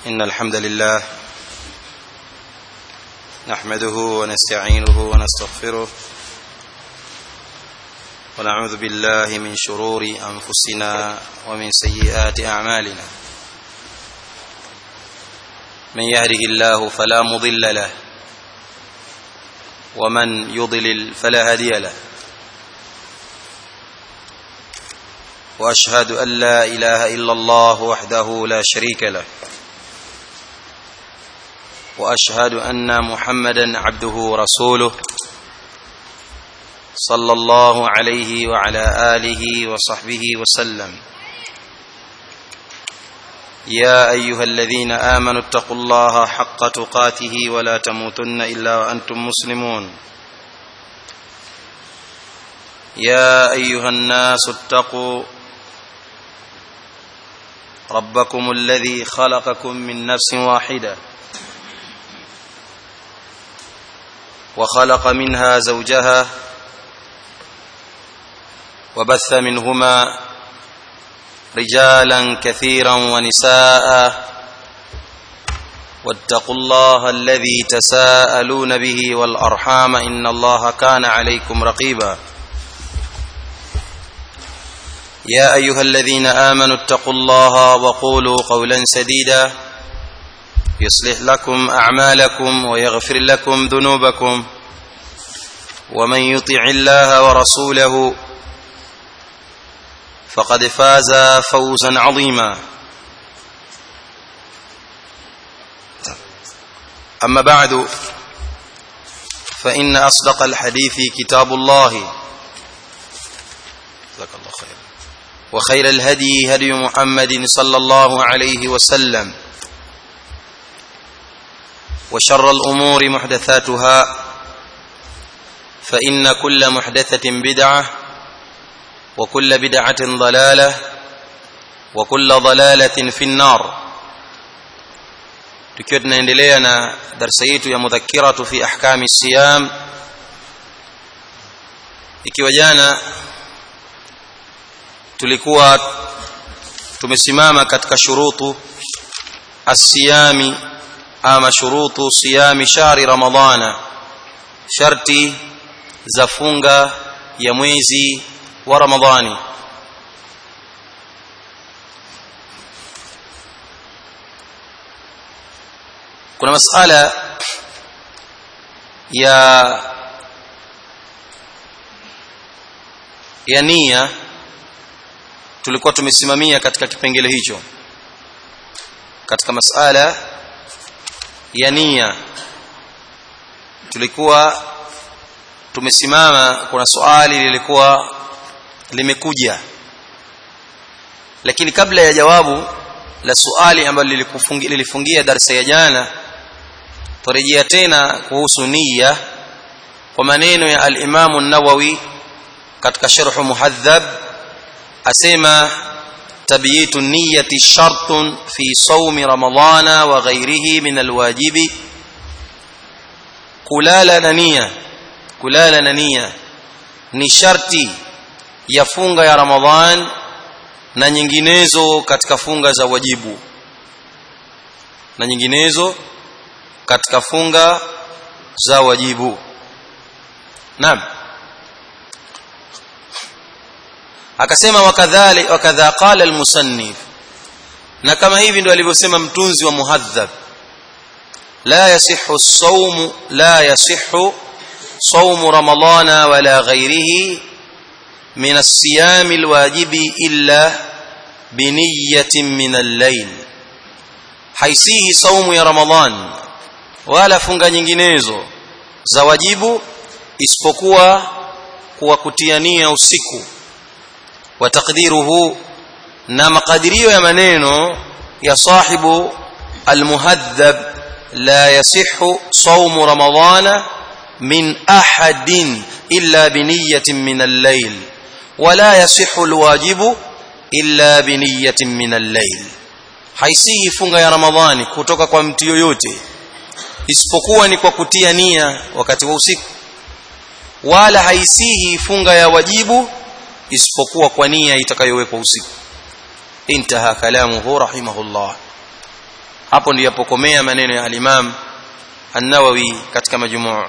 إن الحمد لله نحمده ونستعينه ونستغفره ونعوذ بالله من شرور أنفسنا ومن سيئات أعمالنا من يهده الله فلا مضل له ومن يضلل فلا هادي له واشهد ان لا اله الا الله وحده لا شريك له واشهد ان محمدا عبده ورسوله صلى الله عليه وعلى اله وصحبه وسلم يا ايها الذين امنوا اتقوا الله حق تقاته ولا تموتن الا وانتم مسلمون يا ايها الناس اتقوا ربكم الذي خلقكم من نفس واحده وخلق منها زوجها وبث منهما رجالا كثيرا ونساء واتقوا الله الذي تساءلون به والارحام ان الله كان عليكم رقيبا يا ايها الذين امنوا اتقوا الله وقولوا قولا سديدا يصلح لكم اعمالكم ويغفر لكم ذنوبكم ومن يطع الله ورسوله فقد فاز فوزا عظيما اما بعد فان اصدق الحديث كتاب الله جزاك الله خيرا وخير الهدي هدي محمد صلى الله عليه وسلم وشر الامور محدثاتها فان كل محدثه بدعه وكل بدعه ضلاله وكل ضلاله في النار tukiwa tunaendelea na darasa yetu ya mudhakkiratu fi ahkami siyam ikiwa jana tulikuwa tumesimama katika shurutu asiyami ama shurutu siyami shahri ramadhana sharti za funga ya mwezi wa ramadhani kuna masala ya ya nia tulikuwa tumesimamia katika kipengele hicho katika masala ya nia tulikuwa tumesimama kuna swali lilikuwa limekuja lakini kabla ya jawabu la swali ambalo lilikufungia lilifungia darasa ya jana turejea tena kuhusu nia kwa maneno ya al-Imam an-Nawawi katika sharh muhadhab asema tabiyitu niyyati shartun fi sawmi ramadana wa ghayrihi min alwajibi kulala na nia kulala na nia ni sharti ya funga ya ramadhan na nyinginezo katika funga za wajibu na nyinginezo katika funga za wajibu naam akasema wakadhali wakadha qala almusannif na kama hivi ndio alivyosema mtunzi wa muhadhab la yasihhu as-sawm la yasihhu sawm ramadana wala ghayrihi min as-siyam al-wajibi illa biniyatin min al-layl haisihi saumu ya ramadhan wala funga nyinginezo za wajibu isipokuwa kuwa kutiania usiku wa taqdiruhu na makadirio ya maneno ya sahibu almuhadhab la yasihhu sawm ramadana min ahadin illa biniyatin min al-layl wala yasihhu alwajibu illa biniyatin min al-layl haisihi funga ya ramadhani kutoka kwa mtu yoyote isipokuwa ni kwa kutia nia wakati wa usiku wala haisihi funga ya wajibu isipokuwa kwa nia itakayowekwa usiku intaha kalamuhu rahimahullah hapo ndiyo yapokomea maneno ya al-Imam An-Nawawi katika majmuu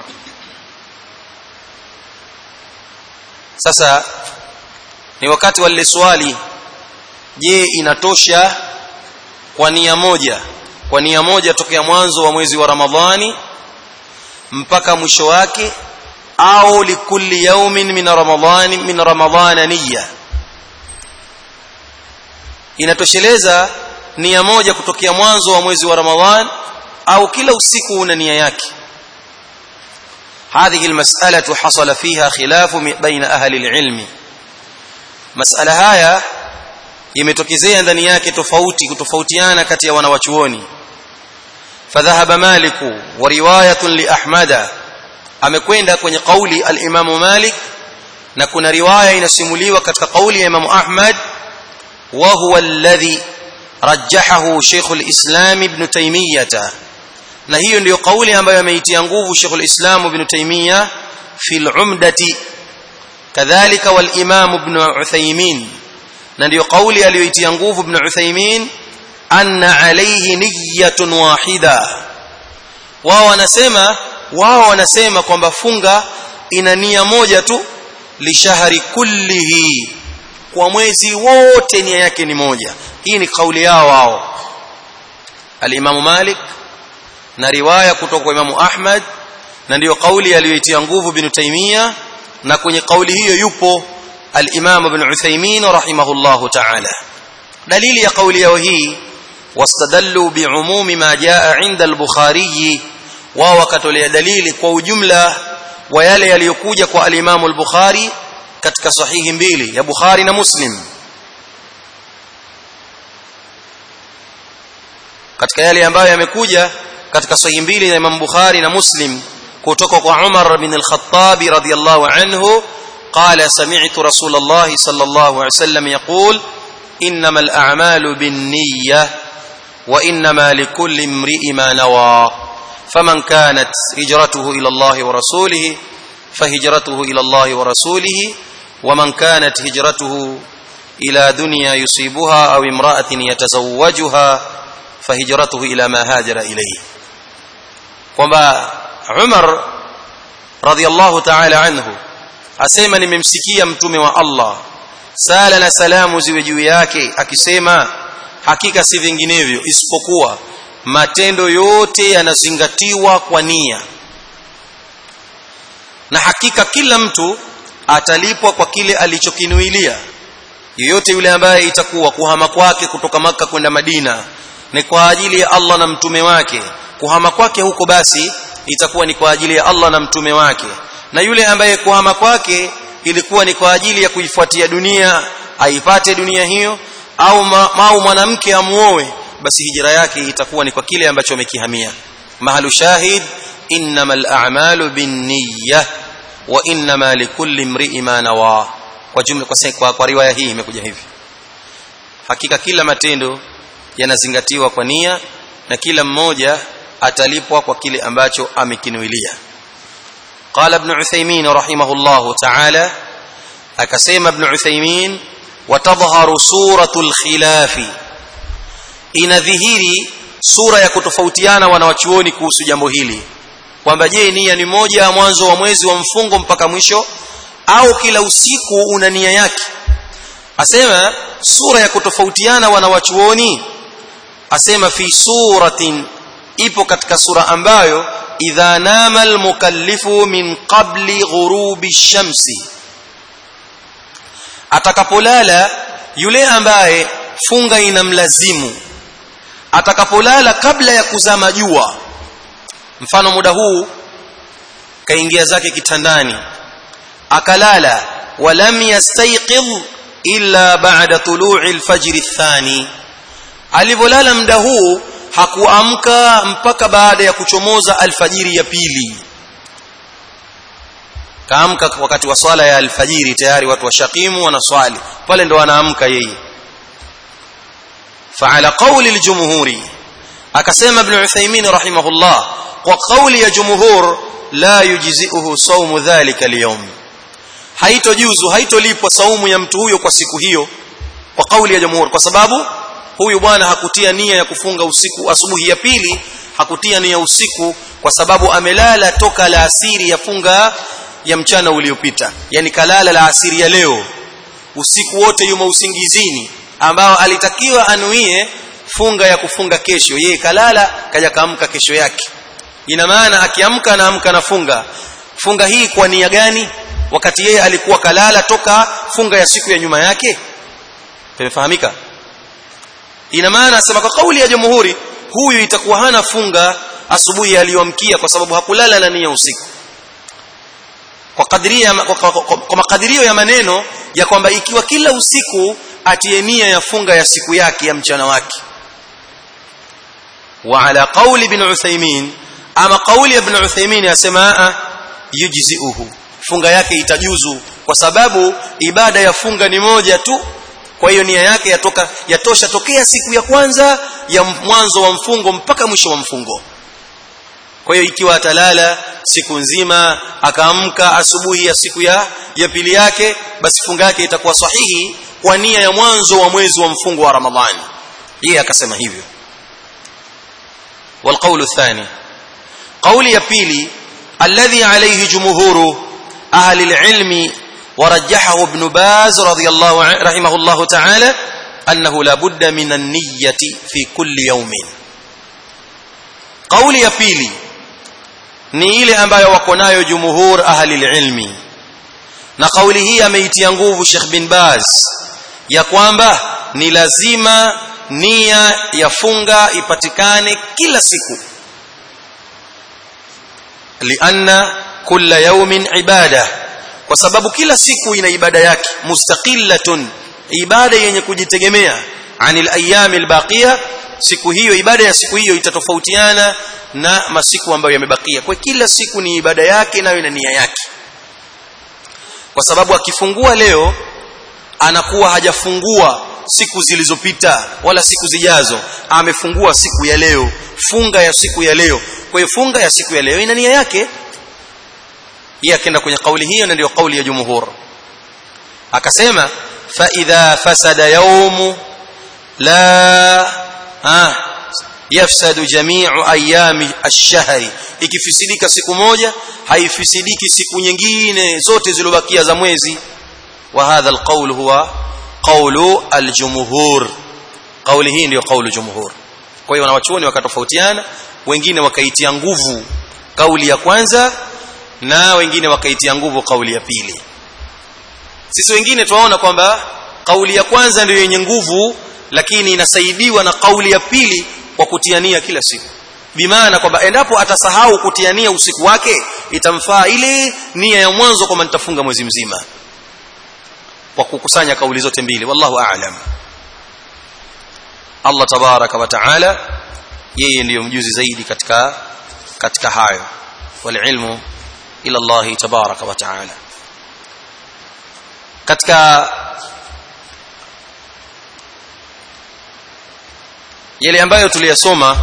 sasa ni wakati wa lile swali je inatosha kwa nia moja kwa nia moja tokea mwanzo wa mwezi wa Ramadhani mpaka mwisho wake au likulli yawmin min ramadhani min ramadhana niyya inatosheleza nia moja kutokea mwanzo wa mwezi wa Ramadhan au kila usiku una nia yake هذه المسألة حصل فيها خلاف بين أهل العلم مسألة haya imetokezea ndani yake tofauti kutofautiana kati ya wanawachuoni فذهب مالك ورواية لأحمد amekwenda kwenye kauli al-Imam Malik na kuna riwaya inasimuliwa katika kauli ya Imam Ahmad wa huwa alladhi rajjahahu Sheikh al-Islam Ibn Taymiyyah na hiyo ndiyo kauli ambayo ameitia nguvu Sheikh al-Islam Ibn Taymiyyah fi al-Umdati kadhalika wal-Imam Ibn Uthaymeen na ndiyo kauli aliyoitia nguvu Ibn Uthaymeen anna alayhi niyyatun wahida wao wanasema wao wanasema kwamba funga ina nia moja tu lishahari kullihi kwa mwezi wote nia yake ni moja hii ni kauli yao wao al-Imam Malik na riwaya kutoka kwa Imam Ahmad na ndiyo kauli aliyoitia nguvu Ibn Taymiyyah na kwenye kauli hiyo yupo al-Imam Ibn Uthaymeen rahimahullahu ta'ala dalili ya kauli yao hii wastadallu bi'umumi ma jaa 'inda al-Bukhari wao wakatolea dalili kwa ujumla wa yale yaliyokuja kwa al-Imam al-Bukhari katika sahihi mbili ya Bukhari na Muslim katika yale ambayo yamekuja katika sahihi mbili ya Imam Bukhari na Muslim kutoka kwa Umar bin al-Khattab radiyallahu anhu قال سمعت رسول الله صلى الله عليه وسلم يقول انما الاعمال بالنيه وانما لكل امرئ ما نوى فمن كانت هجرته الى الله ورسوله فهجرته الى الله ورسوله ومن كانت هجرته الى دنيا يصيبها او امراه يتزوجها فهجرته الى ما هاجر اليه kwamba Umar radhiallahu ta'ala anhu asema nimemsikia mtume wa Allah sala na salamu ziwe juu yake akisema hakika si vinginevyo isipokuwa matendo yote yanazingatiwa kwa nia na hakika kila mtu atalipwa kwa kile alichokinuilia yeyote yule ambaye itakuwa kuhama kwake kutoka maka kwenda Madina ni kwa ajili ya Allah na mtume wake kuhama kwake huko basi itakuwa ni kwa ajili ya Allah na mtume wake na yule ambaye kuhama kwake ilikuwa ni kwa ajili ya kuifuatia dunia aipate dunia hiyo au mau mwanamke amuoe basi hijra yake itakuwa ni kwa kile ambacho amekihamia mahalu shahid innamal a'malu binniyah wa innama likulli imri'in ma nawa kwa jumla kwa, kwa, kwa riwaya hii imekuja hivi hakika kila matendo yanazingatiwa kwa nia na kila mmoja atalipwa kwa kile ambacho amekinuilia قال ابن عثيمين رحمه الله تعالى akasema ibn Uthaymeen watadhharu suratul khilafi inadhihiri sura ya kutofautiana wanawachuoni kuhusu jambo hili kwamba je nia ni moja ya mwanzo wa mwezi wa mfungo mpaka mwisho au kila usiku una nia yake asema sura ya kutofautiana wanawachuoni asema fi suratin ipo katika sura ambayo idha nama almukallifu min qabli ghurubi shamsi atakapolala yule ambaye funga inamlazimu atakapolala kabla ya kuzama jua mfano muda huu kaingia zake kitandani akalala walam yastayqidh illa ba'da tulu'i alfajr athani alivolala muda huu hakuamka mpaka baada ya kuchomoza alfajiri ya pili kaamka wakati wa swala ya alfajiri tayari watu washakimu wanaswali pale ndo wanaamka yeye فعلى قول الجمهور akasema ibn Uthaymeen rahimahullah kwa kauli ya jumhur la yujzi'uhu sawmu dhalika al-yawm haitojuzu haitolipwa saumu ya mtu huyo kwa siku hiyo kwa kauli ya jumhur kwa sababu huyu bwana hakutia nia ya kufunga usiku asubuhi ya pili hakutia nia usiku kwa sababu amelala toka la asiri ya funga ya mchana uliopita yani kalala la asiri ya leo usiku wote yumo usingizini ambao alitakiwa anuie funga ya kufunga kesho yeye kalala kaja kaamka kesho yake ina maana akiamka anaamka na funga funga hii kwa nia gani wakati yeye alikuwa kalala toka funga ya siku ya nyuma yake tumefahamika ina maana asema kwa kauli ya jamhuri huyu itakuwa hana funga asubuhi aliyomkia kwa sababu hakulala na nia usiku kwa kadiria kwa, kwa, kwa, kwa makadirio ya maneno ya kwamba ikiwa kila usiku atie nia ya funga ya siku yake ya mchana wake wa ala qawli ibn Uthaymeen ama qawli ibn Uthaymeen yasema yujziuhu funga yake itajuzu kwa sababu ibada ya funga ni moja tu kwa hiyo nia yake yatoka yatosha tokea siku ya kwanza ya mwanzo wa mfungo mpaka mwisho wa mfungo kwa hiyo ikiwa atalala siku nzima akaamka asubuhi ya siku ya ya pili yake basi funga yake itakuwa sahihi kwa nia ya mwanzo wa mwezi wa mfungo wa Ramadhani yeye akasema hivyo والقول الثاني قول يا pili الذي عليه جمهور اهل العلم ورجحه ابن باز رضي الله عنه رحمه الله تعالى انه لا بد من النيه في كل يوم قول ya pili ni ile ambayo wako nayo jumhur ahli ilmi na kauli hii ameitia nguvu Sheikh bin Baz ya kwamba ni lazima nia ya funga ipatikane kila siku lianna kulla yawmin ibada kwa sababu kila siku ina ibada yake mustaqillatun ibada yenye kujitegemea anil ayami albaqiya siku hiyo ibada ya siku hiyo itatofautiana na masiku ambayo yamebakia kwa kila siku ni ibada yake nayo ina nia yake kwa sababu akifungua leo anakuwa hajafungua siku zilizopita wala siku zijazo amefungua siku ya leo funga ya siku ya leo kwa hiyo funga ya siku ya leo ina nia yake yeye akaenda kwenye kauli hiyo na ndio kauli ya jumhur akasema fa idha fasada yawmu la ah yafsadu jami'u ayami ash-shahri ikifisidika siku moja haifisidiki siku nyingine zote zilobakia za mwezi wa hadha al-qawl huwa qawlu al-jumhur kauli hii ndio kaulu jumhur kwa hiyo wanawachuoni wakatofautiana wengine wakaitia nguvu kauli ya kwanza na wengine wakaitia nguvu kauli ya pili sisi wengine tunaona kwamba kauli ya kwanza ndio yenye nguvu lakini inasaidiwa na kauli ya pili kwa kutiania kila siku bimaana kwamba endapo atasahau kutiania usiku wake itamfaa ile nia ya mwanzo kwamba nitafunga mwezi mzima kwa kukusanya kauli zote mbili wallahu a'lam Allah tabaraka wa taala yeye ndiyo mjuzi zaidi katika katika hayo wal ilmu ila Allah tabaraka wa taala katika yale ambayo tuliyasoma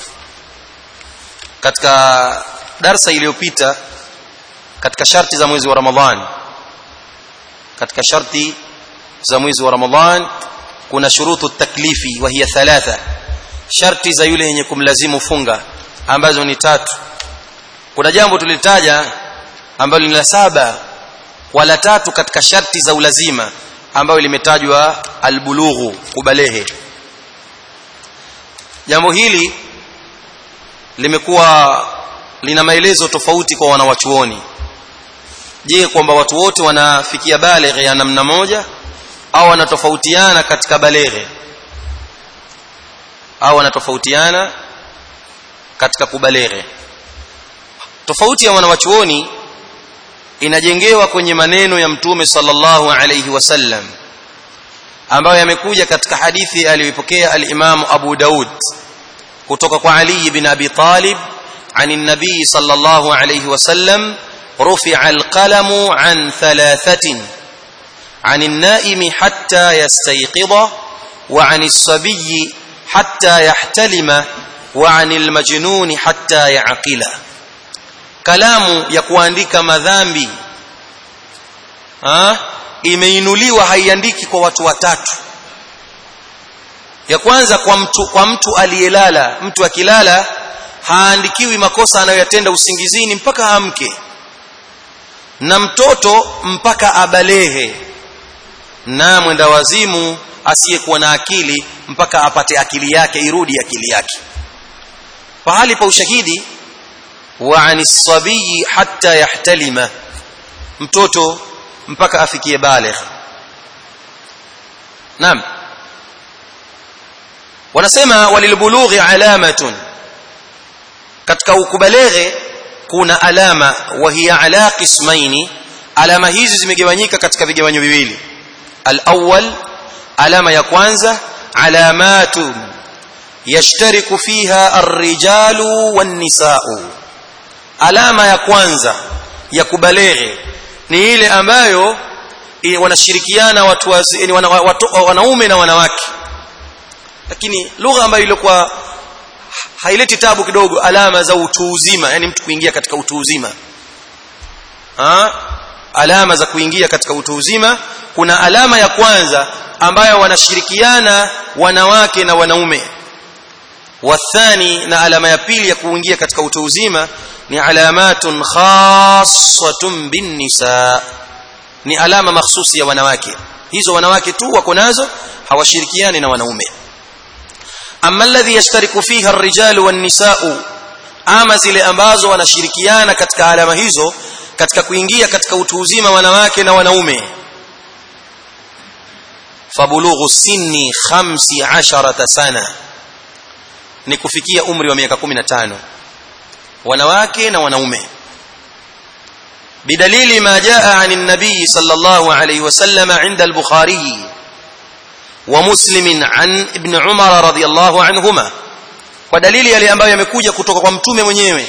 katika darsa iliyopita katika sharti za mwezi wa Ramadhan katika sharti za mwezi wa Ramadhan kuna shurutu taklifi wa hiya thalatha sharti za yule yenye kumlazimu funga ambazo ni tatu kuna jambo tulitaja ambalo ni la saba wala tatu katika sharti za ulazima ambayo limetajwa albulughu kubalehe jambo hili limekuwa lina maelezo tofauti kwa wanawachuoni je kwamba watu wote wanafikia baleghe ya namna moja au wanatofautiana katika baleghe au wanatofautiana katika kubaleghe tofauti ya wanawachuoni inajengewa kwenye maneno ya mtume sallallahu alayhi wasallam ambayo yamekuja katika hadithi aliyoipokea al-Imam Abu Daud kutoka kwa Ali ibn Abi Talib عن النبي صلى الله عليه وسلم رفع القلم عن ثلاثة عن النائم حتى يستيقظ وعن الصبي حتى يحتلم وعن المجنون حتى يعقل kalamu ya kuandika madhambi ha? imeinuliwa haiandiki kwa watu watatu ya kwanza kwa mtu kwa mtu aliyelala mtu akilala haandikiwi makosa anayoyatenda usingizini mpaka amke na mtoto mpaka abalehe na mwenda wazimu asiyekuwa na akili mpaka apate akili yake irudi akili yake pahali pa ushahidi wa anisabii hatta yahtalima mtoto mpaka afikie baligh naam wanasema walilbulughi alamatun katika ukubaleghe kuna alama wa hiya ala qismaini alama hizi zimegawanyika katika vigawanyo viwili alawwal alama ya kwanza alamatu yashtariku fiha arrijalu wan-nisa'u alama ya kwanza ya kubaleghe ni ile ambayo wanashirikiana watu wazi, wana, watu, wanaume na wanawake lakini lugha ambayo ilikuwa haileti tabu kidogo alama za utu uzima yani mtu kuingia katika utu uzima ha? alama za kuingia katika utu uzima kuna alama ya kwanza ambayo wanashirikiana wanawake na wanaume wathani na alama ya pili ya kuingia katika utu uzima ni alamatun khassatun bin nisa ni alama mahsusi ya wanawake hizo wanawake tu wako nazo hawashirikiani na wanaume amma alladhi yashtariku fiha ar-rijalu wan-nisa'u ama zile ambazo wanashirikiana katika alama hizo katika kuingia katika utu uzima wanawake na wanaume fabulughu sinni 15 sana ni kufikia umri wa miaka 15 wanawake na wanaume بدليل ما جاء عن النبي صلى الله عليه وسلم عند البخاري ومسلم عن ابن عمر رضي الله عنهما ودليل yale ambayo yamekuja kutoka kwa mtume mwenyewe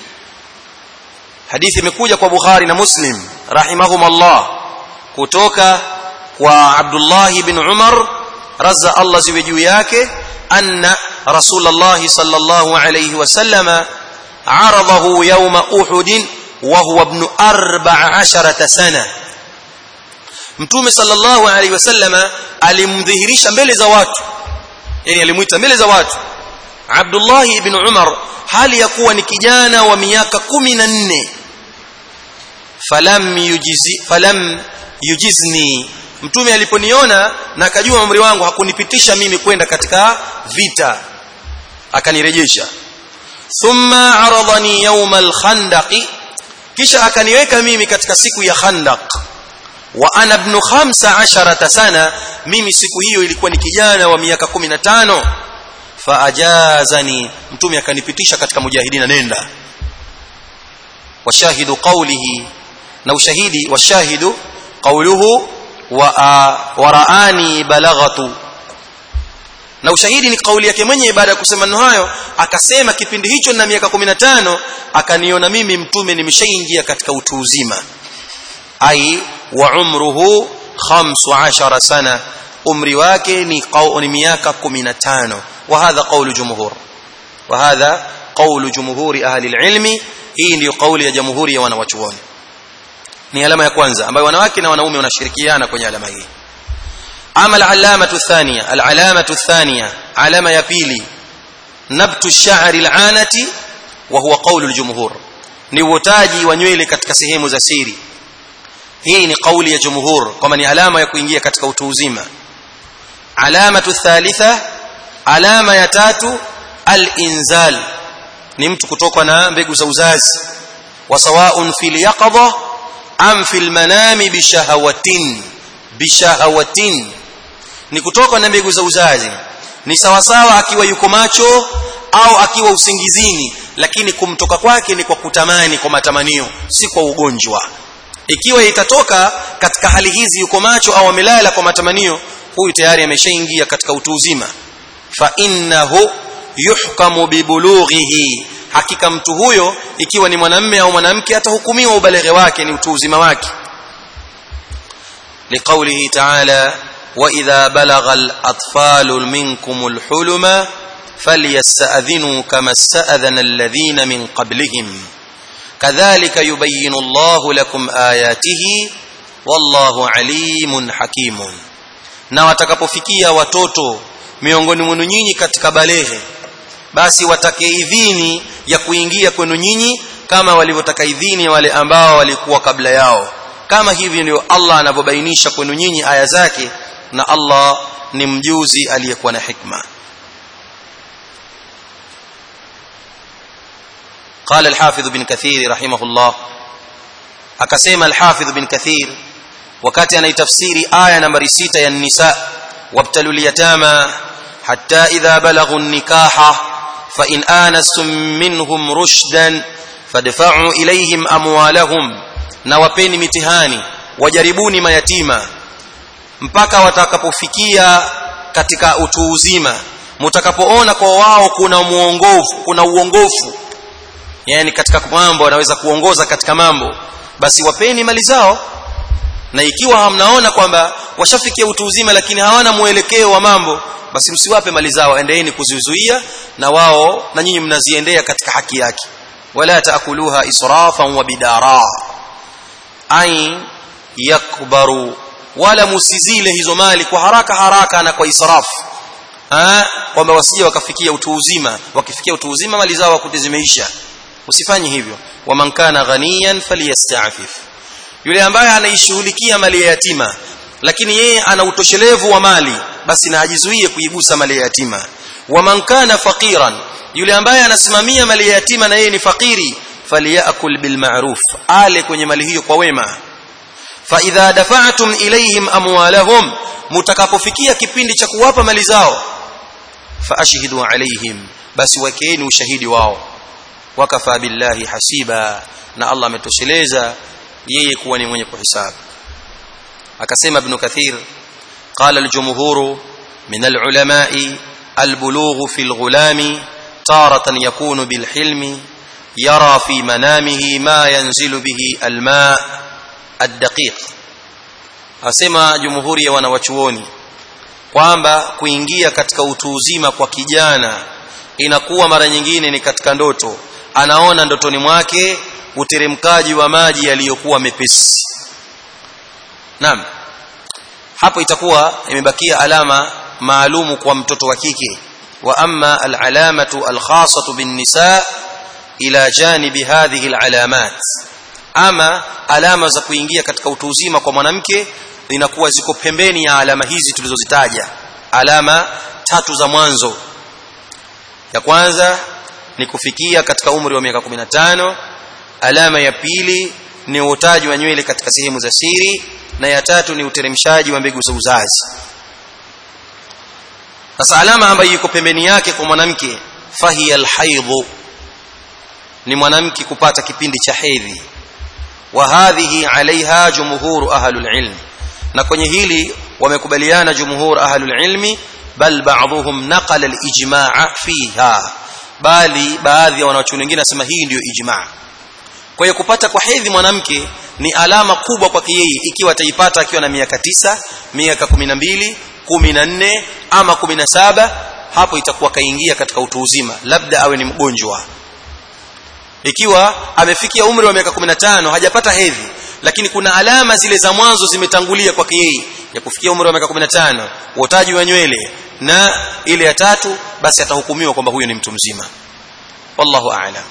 hadithi imekuja kwa Bukhari na Muslim rahimahumullah kutoka kwa Abdullah ibn Umar razza Allah ziwe juu yake anna Rasulullah sallallahu alayhi wasallam عرضه يوم أحد وهو ابن أربع عشرة سنة mtume sallallahu alaihi wasallama alimdhihirisha mbele za watu yani alimuita mbele za watu Abdullah ibn Umar hali ya kuwa ni kijana wa miaka 14 falam yujizi falam yujizni mtume aliponiona na akajua umri wangu hakunipitisha mimi kwenda katika vita akanirejesha thumma aradani yawm al-khandaq kisha akaniweka mimi katika siku ya khandaq wa ana ibn 15 sana mimi siku hiyo ilikuwa ni kijana wa miaka 15 faajazani mtume akanipitisha katika mujahidina nenda washahidu qawlihi na ushahidi washahidu qawluhu wa waraani balaghatu na ushahidi ni kauli yake mwenyewe baada ya kusema neno hayo akasema kipindi hicho na miaka 15 akaniona mimi mtume nimeshaingia katika utu uzima ai wa umruhu 15 sana umri wake ni ni miaka 15 wa hadha qawlu jumhur wa hadha qawlu jumhuri ahli alilmi hii ndio kauli ya jamhuri ya wanawachuoni ni alama ya kwanza ambayo wanawake na wanaume wanashirikiana kwenye alama hii ama al-alamatu thaniya al-alamatu thaniya alama ya pili nabtu ash-sha'ri al-anati wa huwa qawlu al-jumhur ni uotaji wa nywele katika sehemu za siri hii ni kauli ya jumhur kwamba ni alama ya kuingia katika utu uzima alamatu thalitha alama ya tatu al-inzal ni mtu kutoka na mbegu za uzazi wa sawaun fil yaqadha am fil manami bishahawatin bishahawatin ni kutoka na mbegu za uzazi ni sawasawa akiwa yuko macho au akiwa usingizini lakini kumtoka kwake ni kwa kutamani kwa matamanio si kwa ugonjwa ikiwa itatoka katika hali hizi yuko macho au amelala kwa matamanio huyu tayari ameshaingia katika utu uzima fa innahu yuhkamu bibulughihi hakika mtu huyo ikiwa ni mwanamme au mwanamke atahukumiwa ubaleghe wake ni utu uzima wake لقوله تعالى واذا بلغ الاطفال منكم الحلم فليستاذنوا كما استاذن الذين من قبلهم كذلك يبين الله لكم اياته والله عليم حكيم na watakapofikia watoto miongoni mwenu nyinyi katika baleghe basi watake idhini ya kuingia kwenu nyinyi kama walivyotaka idhini wale ambao walikuwa kabla yao kama hivi ndio Allah anavyobainisha kwenu nyinyi aya zake na Allah ni mjuzi aliyekuwa na hikma قال الحافظ بن كثير رحمه الله akasema الحافظ بن كثير wakati anaitafsiri aya nambari 6 ya nisa wabtalul yatama hatta idha balaghu an-nikaha fa in anastum minhum rushdan fadfa'u ilayhim amwalahum na wapeni mitihani wajaribuni mayatima mpaka watakapofikia katika utu uzima mtakapoona kwa wao kuna muongofu kuna uongofu yani katika mambo wanaweza kuongoza katika mambo basi wapeni mali zao na ikiwa hamnaona kwamba washafikia utu uzima lakini hawana mwelekeo wa mambo basi msiwape mali zao endeeni kuzizuia na wao na nyinyi mnaziendea katika haki yake wala taakuluha israfan wa bidara ay yakbaru wala musizile hizo mali kwa haraka haraka na kwa israfu kwamba wasije wakafikia utu uzima wakifikia utu uzima mali zao wakute zimeisha usifanye hivyo waman kana ghaniyan falyasta'fif yule ambaye anaishughulikia mali ya yatima lakini yeye ana utoshelevu wa mali basi na ajizuie kuigusa mali ya yatima waman kana faqiran yule ambaye anasimamia mali ya yatima na yeye ni fakiri falyakul bil ma'ruf ale kwenye mali hiyo kwa wema fa idha dafa'tum ilayhim amwalahum mutakapofikia kipindi cha kuwapa mali zao fa ashhidu alayhim basi wakeeni ushahidi wao wakafa billahi hasiba na Allah ametosheleza yeye kuwa ni mwenye kuhisabu akasema ibn kathir قال الجمهور من العلماء البلوغ في الغلام تارة يكون بالحلم يرى في منامه ما ينزل به الماء الدقيق asema jumhuri ya wanawachuoni kwamba kuingia katika utu uzima kwa kijana inakuwa mara nyingine ni katika ndoto anaona ndotoni mwake uteremkaji wa maji yaliyokuwa mepesi naam hapo itakuwa imebakia alama maalumu kwa mtoto wa kike wa amma alalamatu alkhasatu bin nisa ila janibi hadhihi alalamat ama alama za kuingia katika utu uzima kwa mwanamke inakuwa ziko pembeni ya alama hizi tulizozitaja alama tatu za mwanzo ya kwanza ni kufikia katika umri wa miaka 15 alama ya pili ni uotaji wa nywele katika sehemu za siri na ya tatu ni uteremshaji wa mbegu za uzazi sasa alama ambayo iko pembeni yake kwa mwanamke fahiya alhaidhu ni mwanamke kupata kipindi cha hedhi wa hadhihi alaiha jumhur ahlul ilm na kwenye hili wamekubaliana jumhur ahlul ilmi bal ba'dhum naqala al-ijma' fiha bali baadhi ya wanachuoni wengine nasema hii ndiyo ijma' kwa hiyo kupata kwa hedhi mwanamke ni alama kubwa kwake yeye ikiwa ataipata akiwa na miaka tisa miaka 12 14 ama 17 hapo itakuwa kaingia katika utu uzima labda awe ni mgonjwa ikiwa amefikia umri wa miaka 15 hajapata hedhi lakini kuna alama zile za mwanzo zimetangulia kwake yeye ya kufikia umri wa miaka 15 uotaji wa nywele na ile ya tatu basi atahukumiwa kwamba huyo ni mtu mzima wallahu a'lam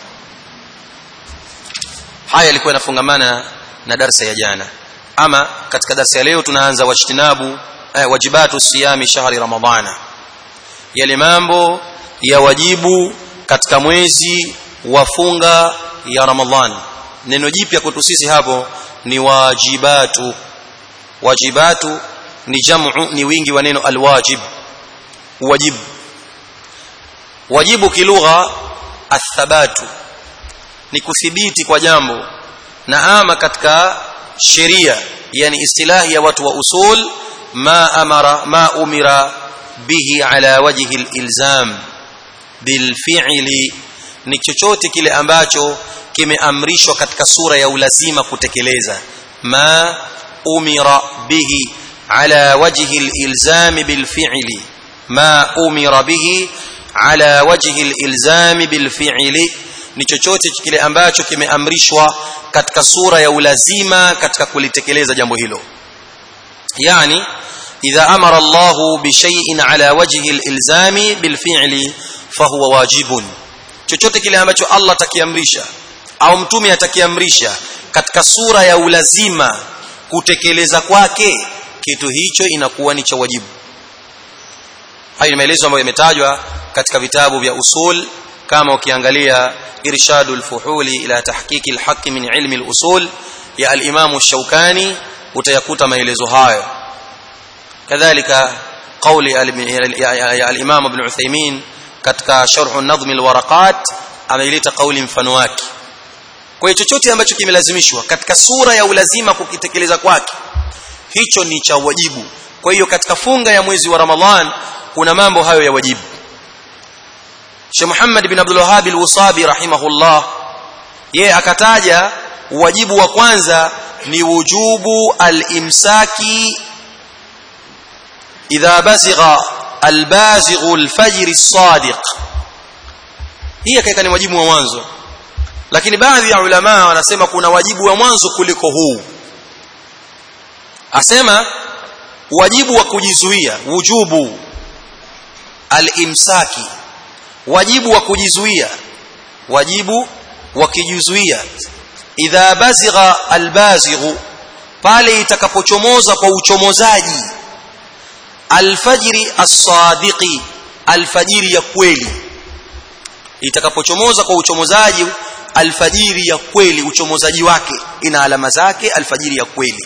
haya yalikuwa yanafungamana na darsa ya jana ama katika darsa ya leo tunaanza wajtinabu eh, wajibatu siyami shahri ramadhana yale mambo ya wajibu katika mwezi wa funga ya ramadhan neno jipya kwetu sisi hapo ni wajibatu wajibatu ni jamu ni wingi wa neno alwajib wajibu wajibu kilugha athabatu ni kuthibiti kwa jambo na ama katika sheria yani istilahi ya watu wa usul ma amara ma umira bihi ala wajhi alilzam bilfi'li ni chochote kile ambacho kimeamrishwa katika sura ya ulazima kutekeleza ma umira bihi ala wajhi alilzam bilfi'li ma umira bihi ala wajhi alilzam bilfi'li ni chochote kile ambacho kimeamrishwa katika sura ya ulazima katika kulitekeleza jambo hilo yani idha amara Allah bi shay'in ala wajhi al-ilzami bil fi'li fahuwa wajibun chochote kile ambacho Allah atakiamrisha au mtume atakiamrisha katika sura ya ulazima kutekeleza kwake kitu hicho inakuwa ni cha wajibu hayo ni maelezo ambayo yametajwa katika vitabu vya usul kama ukiangalia irshadul fuhuli ila tahqiqi alhaq min ilmi alusul ya al-imam ash-shawkani utayakuta maelezo hayo kadhalika qawli ya al-imam ibn Uthaymeen katika sharh an-nadhm al-waraqat ameileta kauli mfano wake kwa hiyo chochote ambacho kimelazimishwa katika sura ya ulazima kukitekeleza kwake hicho ni cha wajibu kwa hiyo katika funga ya mwezi wa Ramadhan kuna mambo hayo ya wajibu Sheikh Muhammad bin Abdul Wahhab al-Wasabi rahimahullah yeye akataja wajibu wa kwanza ni wujubu al-imsaki idha basigha al-bazighu al-fajr as-sadiq hii akaika ni wajibu wa mwanzo lakini baadhi ya ulama wanasema kuna wajibu wa mwanzo kuliko huu asema wajibu wa kujizuia wujubu al-imsaki wajibu wa kujizuia wajibu wa kujizuia idha bazigha albazighu pale itakapochomoza kwa uchomozaji alfajiri as-sadiqi alfajiri ya kweli itakapochomoza kwa uchomozaji alfajiri ya kweli uchomozaji wake ina alama zake alfajiri ya kweli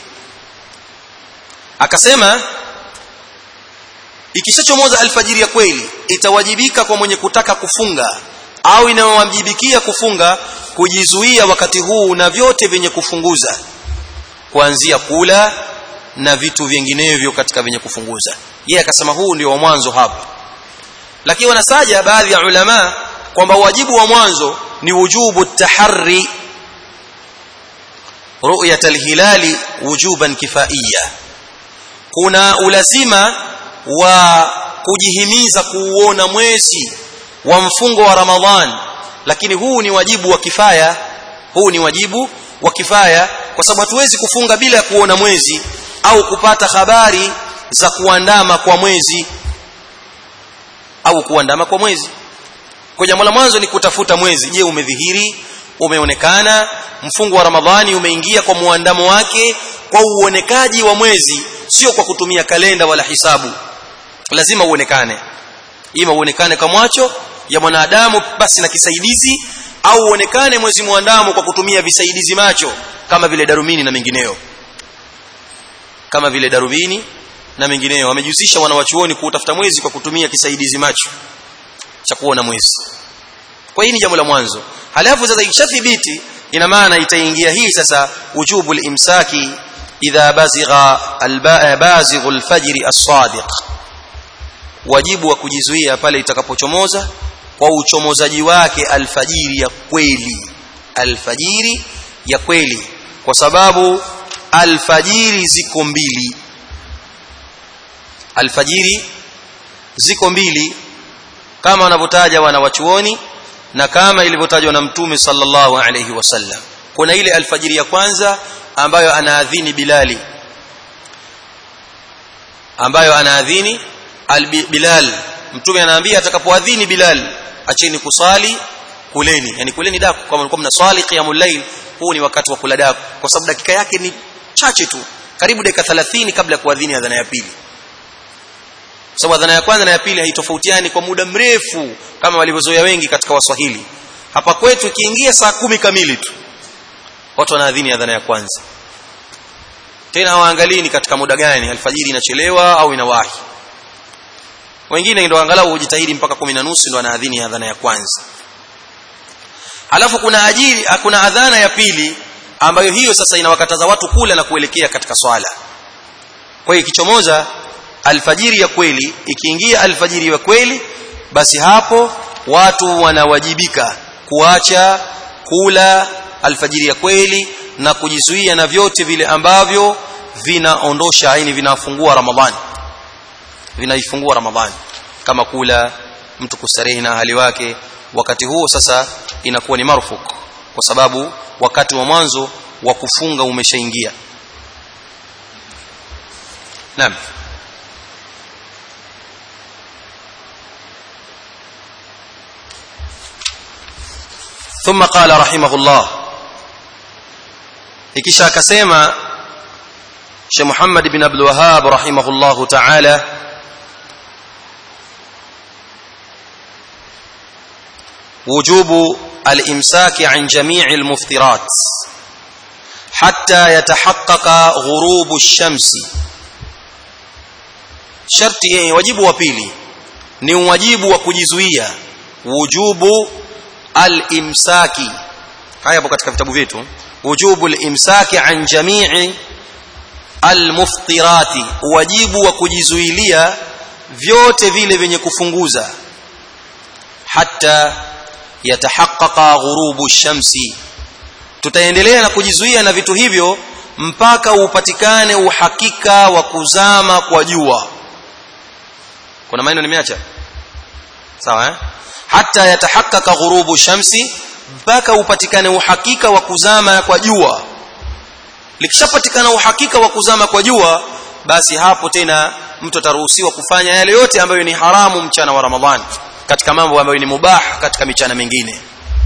akasema ikishachomoza alfajiri ya kweli itawajibika kwa mwenye kutaka kufunga au inayowajibikia kufunga kujizuia wakati huu na vyote vyenye kufunguza kuanzia kula na vitu vinginevyo katika vyenye kufunguza yeye akasema huu ndio wa mwanzo hapa lakini wanasaja baadhi ya ulama kwamba wajibu wa mwanzo ni wujubu taharri ru'yat alhilali wujuban kifaiya kuna ulazima wa kujihimiza kuuona mwezi wa mfungo wa Ramadhan lakini huu ni wajibu wa kifaya huu ni wajibu wa kifaya kwa sababu hatuwezi kufunga bila kuona mwezi au kupata habari za kuandama kwa mwezi au kuandama kwa mwezi kwa jambo la mwanzo ni kutafuta mwezi je umedhihiri umeonekana mfungo wa Ramadhani umeingia kwa muandamo wake kwa uonekaji wa mwezi sio kwa kutumia kalenda wala hisabu lazima uonekane ima uonekane kwa macho ya mwanadamu basi na kisaidizi au uonekane mwezi muandamo kwa kutumia visaidizi macho kama vile darubini na mengineyo kama vile darubini na mengineyo wamejihusisha wanawachuoni kuutafuta mwezi kwa kutumia kisaidizi macho cha kuona mwezi kwa hii ni jambo la mwanzo halafu sasa ikishathibiti ina maana itaingia hii sasa wujubu al-imsaki idha bazigha al-bazighu al-fajr as-sadiq wajibu wa kujizuia pale itakapochomoza kwa uchomozaji wake alfajiri ya kweli alfajiri ya kweli kwa sababu alfajiri ziko mbili alfajiri ziko mbili kama wanavyotaja wanawachuoni na kama ilivyotajwa na mtume sallallahu alayhi wasallam kuna ile alfajiri ya kwanza ambayo anaadhini bilali ambayo anaadhini Bilal mtume anaambia atakapoadhini Bilal acheni kusali kuleni yani kuleni daku kama mlikuwa mnaswali qiyamul layl huu ni wakati wa kula daku kwa sababu dakika yake ni chache tu karibu dakika 30 kabla ya kuadhini adhana ya pili sababu adhana ya kwanza na ya pili haitofautiani kwa muda mrefu kama walivyozoea wengi katika waswahili hapa kwetu ikiingia saa kumi kamili tu watu wanaadhini adhana ya kwanza tena hawaangalii ni katika muda gani alfajiri inachelewa au inawahi wengine ndio angalau hujitahidi mpaka kumi na nusu ndio anaadhini adhana ya kwanza halafu kuna ajili kuna adhana ya pili ambayo hiyo sasa inawakataza watu kula na kuelekea katika swala kwa hiyo ikichomoza alfajiri ya kweli ikiingia alfajiri ya kweli basi hapo watu wanawajibika kuacha kula alfajiri ya kweli na kujizuia na vyote vile ambavyo vinaondosha aini vinafungua ramadhani vinaifungua ramadhani kama kula mtu kustarehe na hali wake wakati huo sasa inakuwa ni marfuk kwa sababu wakati wa mwanzo wa kufunga umeshaingia naam ثم قال رحمه الله ikisha akasema Sheikh Muhammad bin Abdul Wahhab rahimahullahu ta'ala وجوب الامساك عن جميع المفطرات حتى يتحقق غروب الشمس sharti wajibu wa pili ni wajibu wa kujizuia wujubu al-imsaki haya hapo katika vitabu vyetu wujubu al-imsaki an jami'i al-muftirati wajibu wa kujizuilia vyote vile vyenye kufunguza hatta yatahaqqaqa ghurubu shamsi tutaendelea na kujizuia na vitu hivyo mpaka upatikane uhakika wa kuzama kwa jua kuna maneno nimeacha sawa eh hata yatahaqqaqa ghurubu shamsi mpaka upatikane uhakika wa kuzama kwa jua likishapatikana uhakika wa kuzama kwa jua basi hapo tena mtu ataruhusiwa kufanya yale yote ambayo ni haramu mchana wa Ramadhani katika mambo ambayo ni mubah katika michana mingine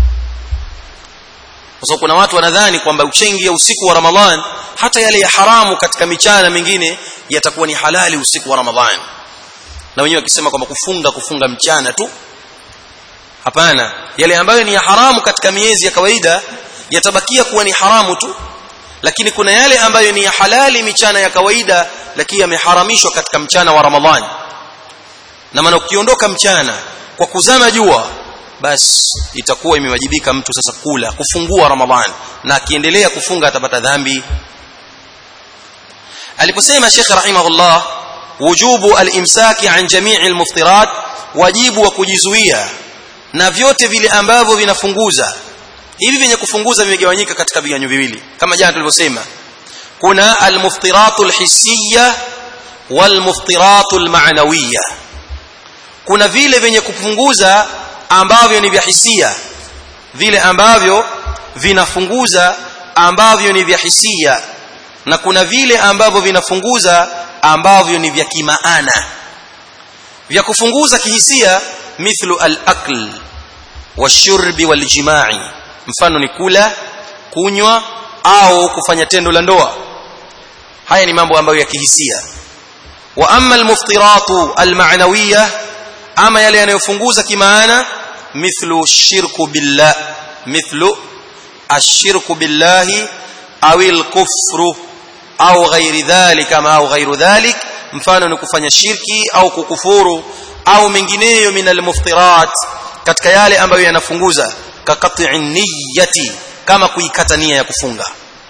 kwa sababu kuna watu wanadhani kwamba uchengi usiku wa Ramadhan hata yale ya haramu katika michana mingine yatakuwa ni halali usiku wa Ramadhan na wenyewe wakisema kwamba kufunga kufunga mchana tu hapana yale ambayo ni ya haramu katika miezi ya kawaida yatabakia kuwa ni haramu tu lakini kuna yale ambayo ni ya halali michana ya kawaida lakini yameharamishwa katika mchana wa Ramadhani na maana ukiondoka mchana kwa kuzama jua basi itakuwa imewajibika mtu sasa kula kufungua Ramadhani na akiendelea kufunga atapata dhambi aliposema Sheikh rahimahullah wujubu al-imsaki an jami'i al-muftirat wajibu wa kujizuia na vyote vile ambavyo vinafunguza hivi vyenye kufunguza vimegawanyika katika viganyo viwili kama jana tulivyosema kuna al-muftiratu al-hissiyya wal-muftiratu al-ma'nawiyya kuna vile vyenye kupunguza ambavyo ni vya hisia vile ambavyo vinafunguza ambavyo ni vya hisia na kuna vile ambavyo vinafunguza ambavyo ni vya kimaana vya kufunguza kihisia mithlu al-akl washurbi waljimai mfano ni kula kunywa au kufanya tendo la ndoa haya ni mambo ambayo ya kihisia wa amma al-muftiratu al-ma'nawiyah ama yale yanayofunguza kimaana mithlu shirku billah mithlu ashirku billahi au al-kufru au ghairi dhalika ama au ghairu dhalik mfano ni kufanya shirki au kukufuru au mengineyo min al-muftirat katika yale ambayo yanafunguza kakati niyyati kama kuikata nia ya kufunga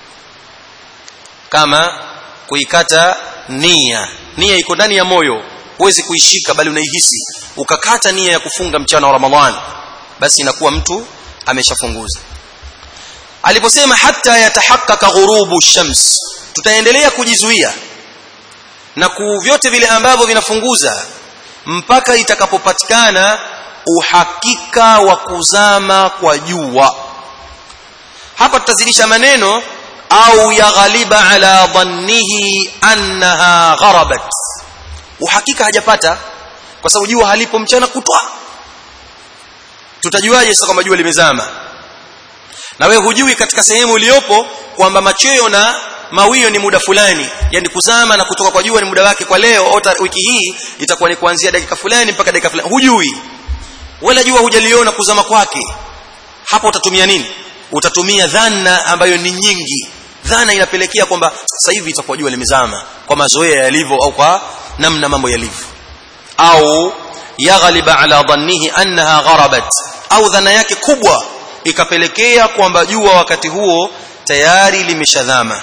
kama kuikata nia nia iko ndani ya moyo huwezi kuishika bali unaihisi ukakata nia ya kufunga mchana wa Ramadhan basi inakuwa mtu ameshafunguza aliposema hata yatahaqqaqa ghurubu shams tutaendelea kujizuia na ku vyote vile ambavyo vinafunguza mpaka itakapopatikana uhakika wa kuzama kwa jua hapa tutazidisha maneno au yaghaliba ala dhannihi annaha gharabat uhakika hajapata kwa sababu jua halipo mchana kutwa tutajuaje sasa kwamba jua limezama na wewe hujui katika sehemu iliyopo kwamba machweo na mawio ni muda fulani yani kuzama na kutoka kwa jua ni muda wake kwa leo au wiki hii itakuwa ni kuanzia dakika fulani mpaka dakika fulani hujui wala jua hujaliona kuzama kwake hapo utatumia nini utatumia dhana ambayo ni nyingi dhana inapelekea kwamba sasa hivi itakuwa jua limezama kwa mazoea yalivyo au kwa namna mambo yalivyo au yaghliba ala dhannihi annaha gharabat au dhana yake kubwa ikapelekea kwamba jua wakati huo tayari limeshadhama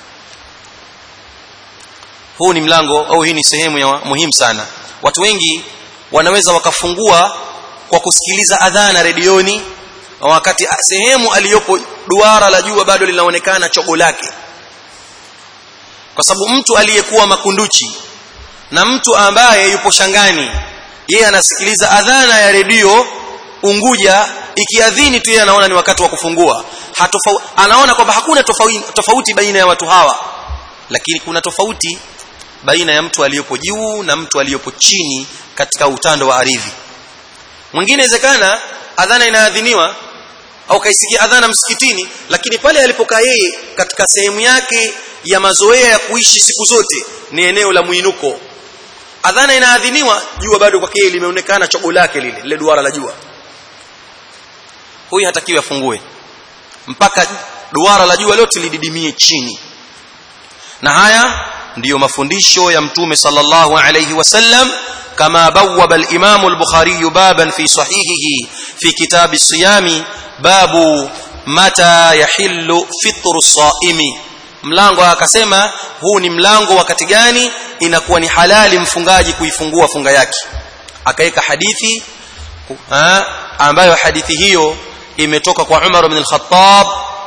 huu ni mlango au hii ni sehemu ya muhimu sana watu wengi wanaweza wakafungua kwa kusikiliza adhana redioni wakati sehemu aliyopo duara la jua bado linaonekana chogo lake kwa sababu mtu aliyekuwa makunduchi na mtu ambaye yupo shangani yeye anasikiliza adhana ya redio Unguja ikiadhini tu yeye anaona ni wakati wa kufungua Hatofa, anaona kwamba hakuna tofauti, tofauti baina ya watu hawa lakini kuna tofauti baina ya mtu aliyopo juu na mtu aliyopo chini katika utando wa ardhi mwingine inawezekana adhana inaadhiniwa au kaisikia adhana msikitini lakini pale alipokaa yeye katika sehemu yake ya mazoea ya kuishi siku zote ni eneo la muinuko adhana inaadhiniwa jua bado kwake limeonekana chogo lake lile lile duara la jua huyu hatakiwi afungue mpaka duara la jua lote lididimie chini na haya ndiyo mafundisho ya mtume sallallahu alayhi wasallam kama bawwaba al-Imam al-Bukhari baban fi sahihihi fi kitab as-siyam babu mata yahillu fitru as-saimi mlango akasema huu ni mlango wakati gani inakuwa ni halali mfungaji kuifungua funga yake akaweka hadithi ha, ambayo hadithi hiyo imetoka kwa Umar ibn al-Khattab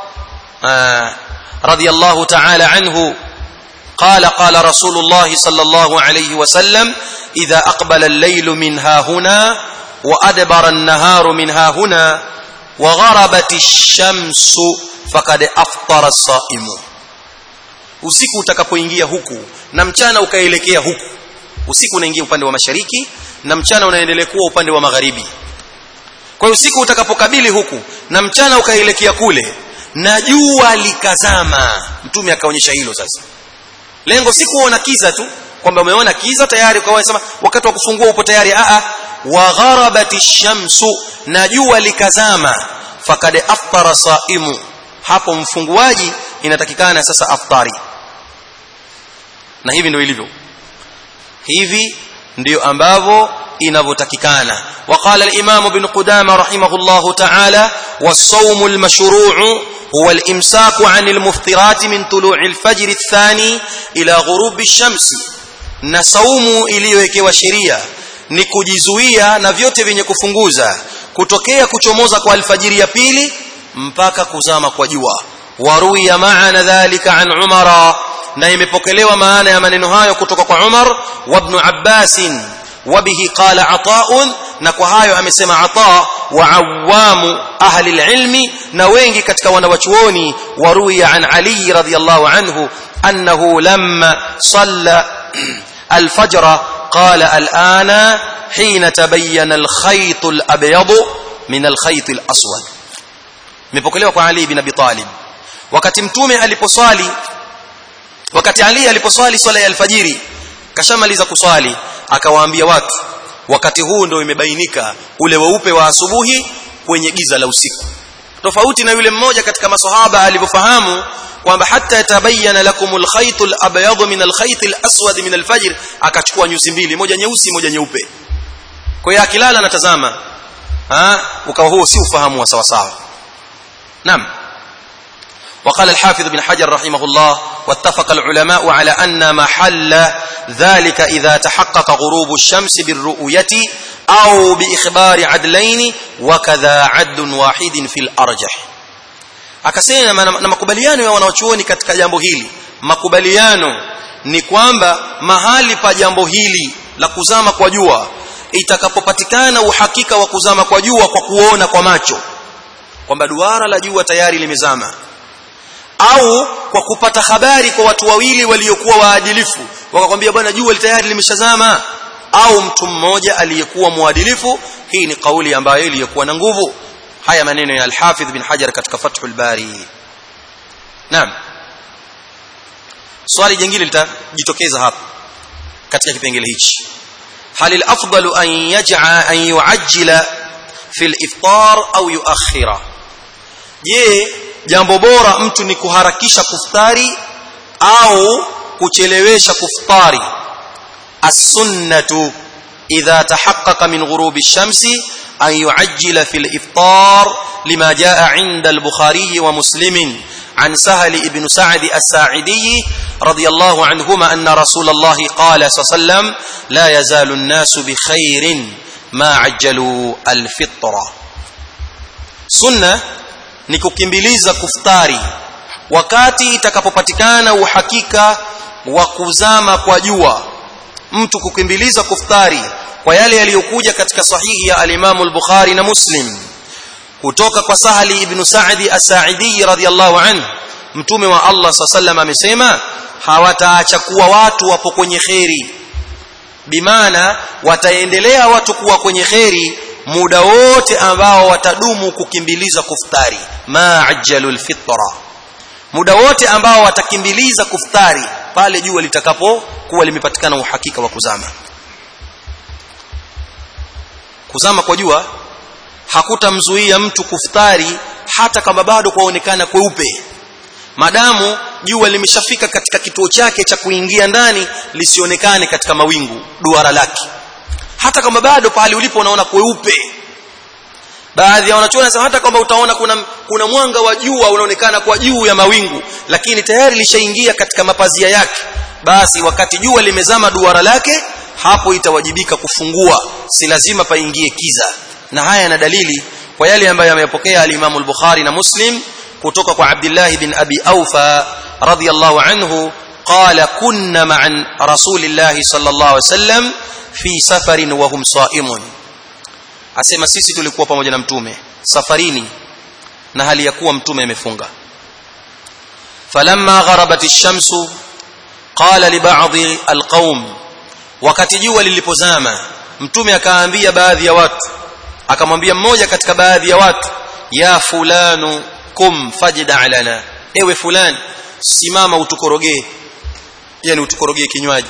radiyallahu ta'ala anhu قال قال رسول الله صلى الله عليه وسلم إذا أقبل الليل منها هنا وأدبر النهار منها هنا وغربت الشمس فقد أفطر الصائم usiku utakapoingia huku na mchana ukaelekea huku usiku unaingia upande wa mashariki na mchana unaendelea kuwa upande wa magharibi kwa hiyo usiku utakapokabili huku na mchana ukaelekea kule na jua likazama mtume akaonyesha hilo sasa lengo si kuona kiza tu kwamba umeona kiza tayari ukawa sema wakati wa kufungua upo tayari a a wa gharabati shamsu na jua likazama fakad aftara saimu hapo mfunguaji inatakikana sasa aftari na hivi ndio ilivyo hivi ndio ambavyo inavyotakikana وقال الإمام ابن قدامة رحمه الله تعالى والصوم المشروع هو الإمساك عن المفطرات من طلوع الفجر الثاني إلى غروب الشمس na saumu iliyowekewa sheria ni kujizuia na vyote vyenye kufunguza kutokea kuchomoza kwa alfajiri ya pili mpaka kuzama kwa jua waruya maana dhalika an umara na imepokelewa maana ya maneno hayo kutoka kwa Umar wa ibn Abbas وبه قال عطاء na kwa hayo amesema ata wa awamu ahli alilmi na wengi katika wanawachuoni waruya an ali radhiyallahu anhu annahu lamma salla الفجر قال الآن حين تبين الخيط الأبيض من الخيط الأسود مبوكلوا kwa Ali bin Abi Talib wakati mtume aliposwali wakati Ali aliposwali swala ya alfajiri kashamaliza kuswali akawaambia watu wakati huu ndio imebainika ule weupe wa asubuhi kwenye giza la usiku tofauti na yule mmoja katika maswahaba alivyofahamu kwamba hata yatabayana lakumul khaytul abyad min alkhaytil aswad min alfajr akachukua nyusi mbili moja nyeusi moja nyeupe kwa hiyo akilala anatazama ah ukawa huo si ufahamu wa sawa sawa naam وقال الحافظ بن حجر رحمه الله واتفق العلماء على أن محل ذلك إذا تحقق غروب الشمس بالرؤية أو بإخبار عدلين وكذا عدل واحد في الأرجح akasema na makubaliano ya wanaochuoni katika jambo hili makubaliano ni kwamba mahali pa jambo hili la kuzama kwa jua itakapopatikana uhakika wa kuzama kwa jua kwa kuona kwa macho kwamba duara la jua tayari limezama au kwa kupata habari kwa watu wawili waliokuwa waadilifu wakakwambia bwana jua tayari limeshazama au mtu mmoja aliyekuwa mwadilifu hii ni kauli ambayo iliyokuwa na nguvu haya maneno ya al-Hafidh bin Hajar katika Fathul Bari naam swali jingine litajitokeza hapa katika kipengele hichi hal al-afdalu an yaj'a an yu'ajjila fi al-iftar au yuakhira je jambo bora mtu ni kuharakisha kuftari au kuchelewesha kuftari as-sunnatu idha tahaqqaqa min ghurubi ash-shamsi an yu'ajjila fi al-iftar lima jaa 'inda al-bukhari wa muslim عن سهل ابن سعد الساعدي رضي الله عنهما أن رسول الله قال صلى الله عليه وسلم لا يزال الناس بخير ما عجلوا الفطرة سنة ni kukimbiliza kuftari wakati itakapopatikana uhakika wa kuzama kwa jua mtu kukimbiliza kuftari kwa yale yaliyokuja katika sahihi ya al-Imam al-Bukhari na Muslim kutoka kwa Sahali ibn Sa'di as-Sa'idi radhiyallahu anhu mtume wa Allah sallallahu amesema hawataacha kuwa watu wapo kwenye kheri bimaana wataendelea watu kuwa kwenye kheri muda wote ambao watadumu kukimbiliza kuftari ma ajjalul fitra muda wote ambao watakimbiliza kuftari pale jua litakapokuwa limepatikana uhakika wa kuzama kuzama kwa jua hakutamzuia mtu kuftari hata kama bado kwaonekana kweupe madamu jua limeshafika katika kituo chake cha kuingia ndani lisionekane katika mawingu duara lake hata kama bado pale ulipo unaona kweupe baadhi ya wanachuoni wanasema hata kama utaona kuna kuna mwanga wa jua unaonekana kwa juu ya mawingu lakini tayari lishaingia katika mapazia yake basi wakati jua limezama duara lake hapo itawajibika kufungua si lazima paingie kiza na haya yana dalili kwa yale ambayo yamepokea al-Imam al-Bukhari na Muslim kutoka kwa Abdullah bin Abi Aufa radiyallahu anhu qala kunna ma'an rasulillahi sallallahu alaihi wasallam fi safarin wa hum sa'imun asema sisi tulikuwa pamoja na mtume safarini na hali ya kuwa mtume amefunga falamma gharabat ash-shamsu qala li ba'dhi al-qaum wakati jua lilipozama mtume akaambia baadhi ya watu akamwambia mmoja katika baadhi ya watu ya fulanu kum fajda lana ewe fulani simama utukorogee yani utukorogee kinywaji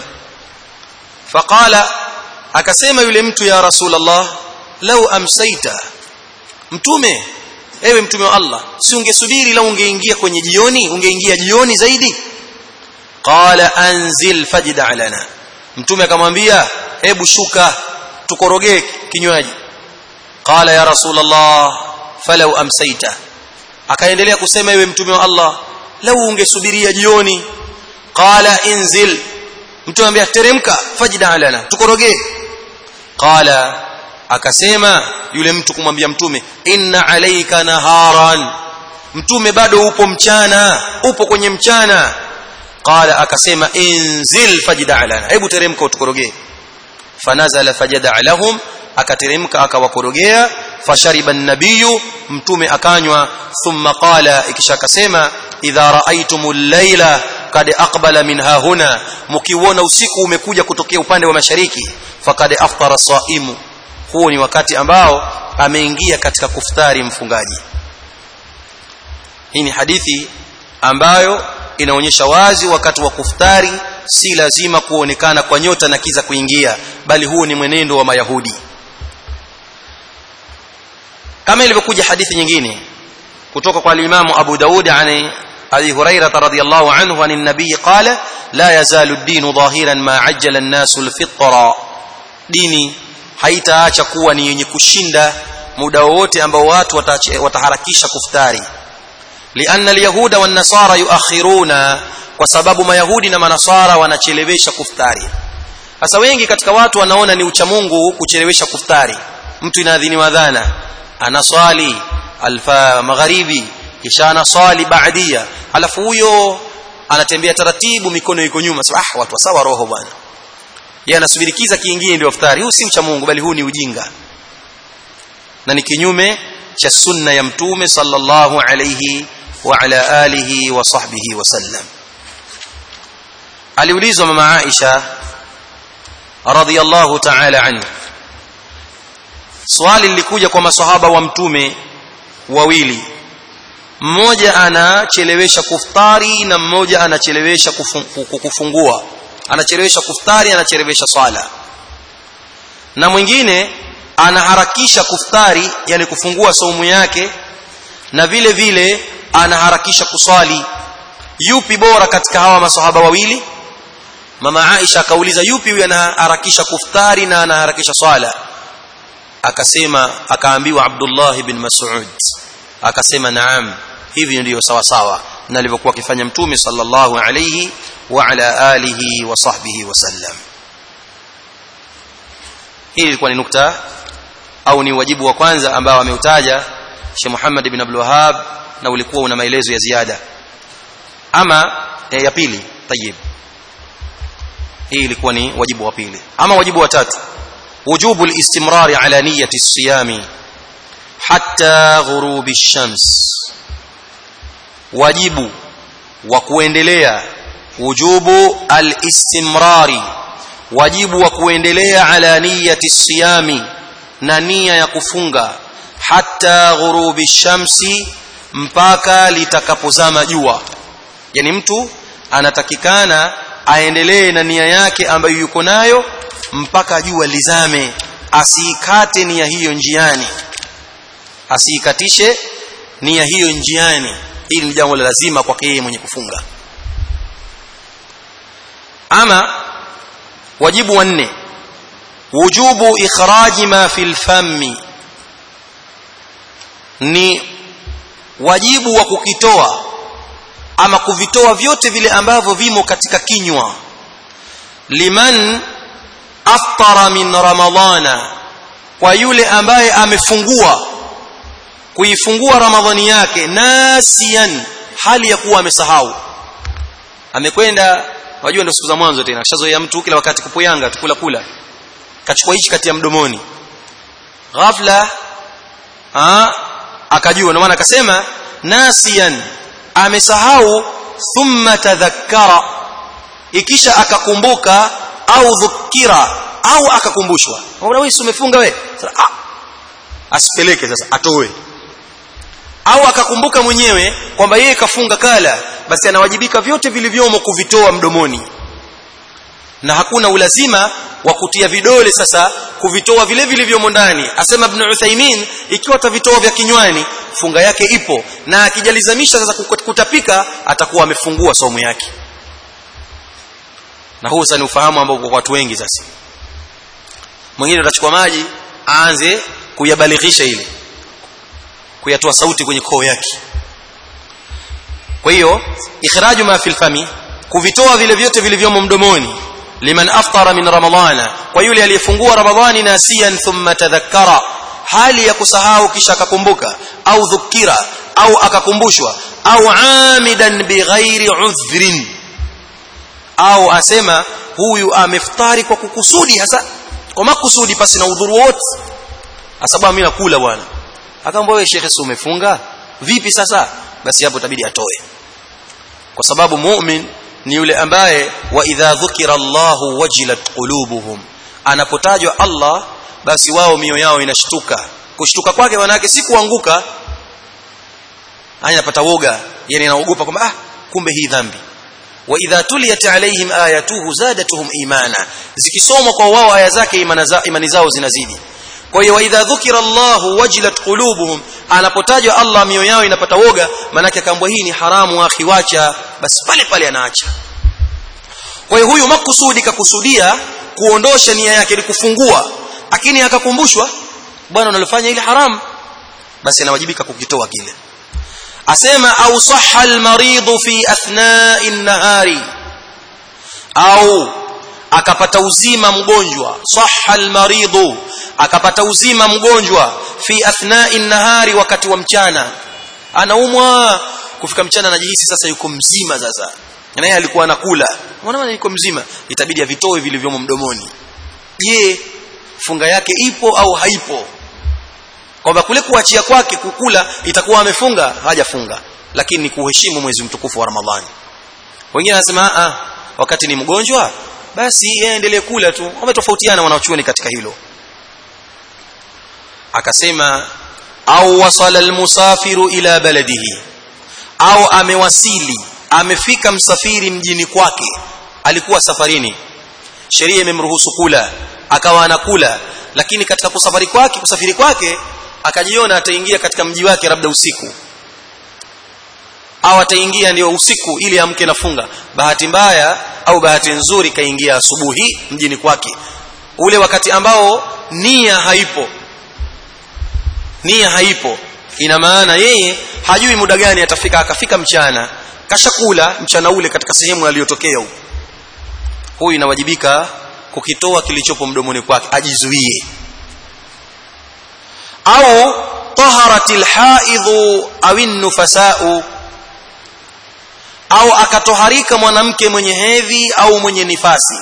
faqala akasema yule mtu ya rasulullah lau amsaita mtume ewe mtume wa Allah si ungesubiri lau ungeingia kwenye jioni ungeingia jioni zaidi qala anzil fajda lana mtume akamwambia hebu shuka tukorogee kinywaji qala ya rasulullah falau amsaita akaendelea kusema ewe mtume wa Allah lau ungesubiria jioni qala inzil mtume anambia teremka fajda lana tukorogee qala akasema yule mtu kumwambia mtume inna alayka naharan mtume bado upo mchana upo kwenye mchana qala akasema inzil fajda lana hebu teremka utukorogee fanazala fajada lahum akateremka akawakorogea fashariba an-nabiyyu mtume akanywa thumma qala ikisha akasema idha raaitumul layla kad aqbala min hahuna mkiuona usiku umekuja kutokea upande wa mashariki fakad aftara saimu huo ni wakati ambao ameingia katika kuftari mfungaji hii ni hadithi ambayo inaonyesha wazi wakati wa kuftari si lazima kuonekana kwa nyota na kiza kuingia bali huo ni mwenendo wa mayahudi kama ilivyokuja hadithi nyingine kutoka kwa al-Imam Abu Daud ani Abi Hurairah radhiyallahu anhu anin nabiy qala la yazalu ad-din dhahiran ma ajjala an-nasu al-fitra dini haitaacha kuwa ni yenye kushinda muda wote ambao watu wataharakisha kuftari lianna al-yahuda wan-nasara yuakhiruna kwa sababu mayahudi na manasara wanachelewesha kuftari sasa wengi katika watu wanaona ni ucha Mungu kuchelewesha kuftari mtu inaadhiniwa dhana anaswali alfa magharibi kisha anaswali baadia alafu huyo anatembea taratibu mikono iko nyuma sasa ah watu sawa roho bwana yeye anasubiri kiza kiingie ndio iftari huu si mcha Mungu bali huu ni ujinga na ni kinyume cha sunna ya mtume sallallahu alayhi wa ala alihi wa sahbihi wasallam aliulizwa mama Aisha radhiyallahu ta'ala anha swali lilikuja kwa maswahaba wa mtume wawili mmoja anachelewesha kuftari na mmoja anachelewesha kufungua anachelewesha kuftari anachelewesha swala na mwingine anaharakisha kuftari yani kufungua saumu yake na vile vile anaharakisha kuswali yupi bora katika hawa maswahaba wawili mama Aisha akauliza yupi huyu anaharakisha kuftari na anaharakisha swala akasema akaambiwa Abdullah ibn Mas'ud akasema naam hivi ndio sawa sawa na alivyokuwa akifanya mtume sallallahu alayhi wa ala alihi wa sahbihi wasallam hii ilikuwa ni nukta au ni wajibu wa kwanza ambao ameutaja Sheikh Muhammad ibn Abdul Wahhab na ulikuwa una maelezo ya ziada ama ya pili tayib hii ilikuwa ni wajibu wa pili ama wajibu wa tatu وجوب الاستمرار على نية الصيام حتى غروب الشمس واجب وكuendelea وجوب الاستمرار واجب وكuendelea على نية الصيام na nia ya kufunga hatta ghurubi shamsi mpaka litakapozama jua yani mtu anatakikana aendelee na nia yake ambayo yuko nayo mpaka jua lizame asiikate nia hiyo njiani asiikatishe nia hiyo njiani hili ni jambo la lazima kwake yeye mwenye kufunga ama wajibu wa nne wujubu ikhraji ma fil fammi ni wajibu wa kukitoa ama kuvitoa vyote vile ambavyo vimo katika kinywa liman aftara min ramadhana kwa yule ambaye amefungua kuifungua ramadhani yake nasian hali ya kuwa amesahau amekwenda wajua ndio siku za mwanzo tena kishazoea mtu kila wakati kupuyanga tukula kula kachukua hichi kati ya mdomoni ghafla ah akajua ndio maana akasema nasian amesahau thumma tadhakkara ikisha akakumbuka au dhukira au akakumbushwa mbona wewe umefunga wewe ah asipeleke sasa atoe au akakumbuka mwenyewe kwamba yeye kafunga kala basi anawajibika vyote vilivyomo kuvitoa mdomoni na hakuna ulazima wa kutia vidole sasa kuvitoa vile vilivyomo ndani asema ibn Uthaymeen ikiwa atavitoa vya kinywani funga yake ipo na akijalizamisha sasa kutapika atakuwa amefungua saumu yake na huu sasa ni ufahamu ambao kwa watu wengi sasa mwingine atachukua maji aanze kuyabalighisha ile kuyatoa sauti kwenye koo yake kwa hiyo ikhraju ma fil fami kuvitoa vile vyote vilivyomo mdomoni liman aftara min ramadhana kwa yule aliyefungua ramadhani nasiyan thumma tadhakkara hali ya kusahau kisha akakumbuka au dhukira au akakumbushwa au amidan bighairi udhrin au asema huyu ameftari kwa kukusudi hasa kwa makusudi pasi na udhuru wote sababu mimi nakula bwana akamwambia wewe shekhe umefunga vipi sasa basi hapo itabidi atoe kwa sababu mu'min ni yule ambaye wa idha dhukira Allahu wajilat qulubuhum anapotajwa Allah basi wao mioyo yao inashtuka kushtuka kwake wanawake si kuanguka haya napata woga yani anaogopa kwamba ah kumbe hii dhambi wa idha tuliyat alaihim ayatuhu zadatuhum imana zikisomwa kwa wao aya zake imani zao zinazidi kwa hiyo idha dhukira Allahu wajilat qulubuhum anapotajwa Allah mioyo yao inapata woga manake akaambwa hii ni haramu akhi wacha basi pale pale anaacha kwa hiyo huyu makusudi kakusudia kuondosha nia yake ni kufungua lakini akakumbushwa bwana unalofanya ile haramu basi anawajibika kukitoa kile asema au sahha almarid fi athna'i an-nahari au akapata uzima mgonjwa sahha almarid akapata uzima mgonjwa fi athna'i an-nahari wakati wa mchana anaumwa kufika mchana anajihisi sasa yuko mzima sasa na yeye alikuwa anakula unaona yuko mzima itabidi avitoe vilivyomo mdomoni je funga yake ipo au haipo kwamba kule kuachia kwake kukula itakuwa amefunga hajafunga lakini ni kuheshimu mwezi mtukufu wa Ramadhani wengine wanasema ah wakati ni mgonjwa basi yeye endelee kula tu wametofautiana wanaochuoni katika hilo akasema au wasala almusafiru ila baladihi au amewasili amefika msafiri mjini kwake alikuwa safarini sheria imemruhusu kula akawa anakula lakini katika kusafari kwake kusafiri kwake akajiona ataingia katika mji wake labda usiku au ataingia ndio usiku ili amke nafunga bahati mbaya au bahati nzuri kaingia asubuhi mjini kwake ule wakati ambao nia haipo nia haipo ina maana yeye hajui muda gani atafika akafika mchana kashakula mchana ule katika sehemu aliyotokea huko huyu inawajibika kukitoa kilichopo mdomoni kwake ajizuie au taharatil haidhu au nufasau au akatoharika mwanamke mwenye hedhi au mwenye nifasi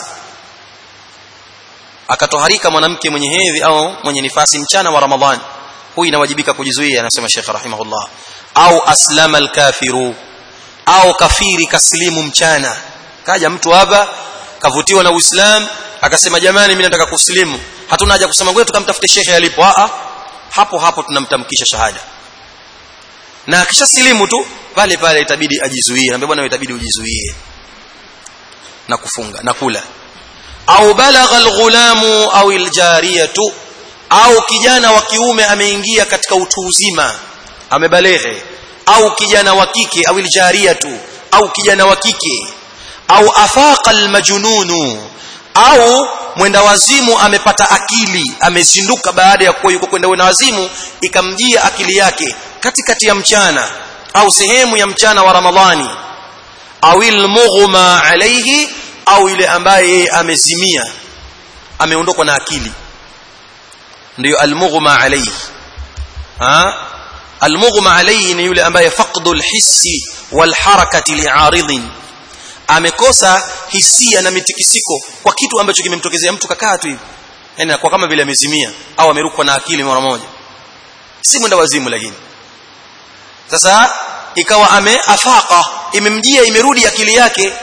akatoharika mwanamke mwenye hedhi au mwenye nifasi mchana wa ramadhani huyu inawajibika kujizuia anasema Sheikh rahimahullah au aslama alkafiru au kafiri kaslimu mchana kaja mtu hapa kavutiwa na Uislamu akasema jamani mimi nataka kusilimu hatuna haja kusema ngoja tukamtafute shekhe alipo a hapo hapo tunamtamkisha shahada na akisha silimu tu pale pale itabidi ajizuie naambia bwana itabidi ujizuie na kufunga na kula au balagha alghulamu au aljariyatu au kijana wa kiume ameingia katika utu uzima amebaleghe au kijana wa kike au aljariyatu au kijana wa kike au afaqa almajnunu au mwenda wazimu amepata akili amezinduka baada ya kuwa yuko kwenda wenda wazimu ikamjia akili yake katikati ya mchana au sehemu ya mchana wa ramadhani au ilmughma alayhi au yule ambaye yeye amezimia ameondokwa na akili ndio almughma alayhi ha almughma alayhi ni yule ambaye faqdul hissi wal harakati li'aridin amekosa hisia na mitikisiko kwa kitu ambacho kimemtokezea mtu kakaa tu hivi yani kwa kama vile amezimia au amerukwa na akili mara moja si mwenda wazimu lakini sasa ikawa ameafaka imemjia imerudi akili yake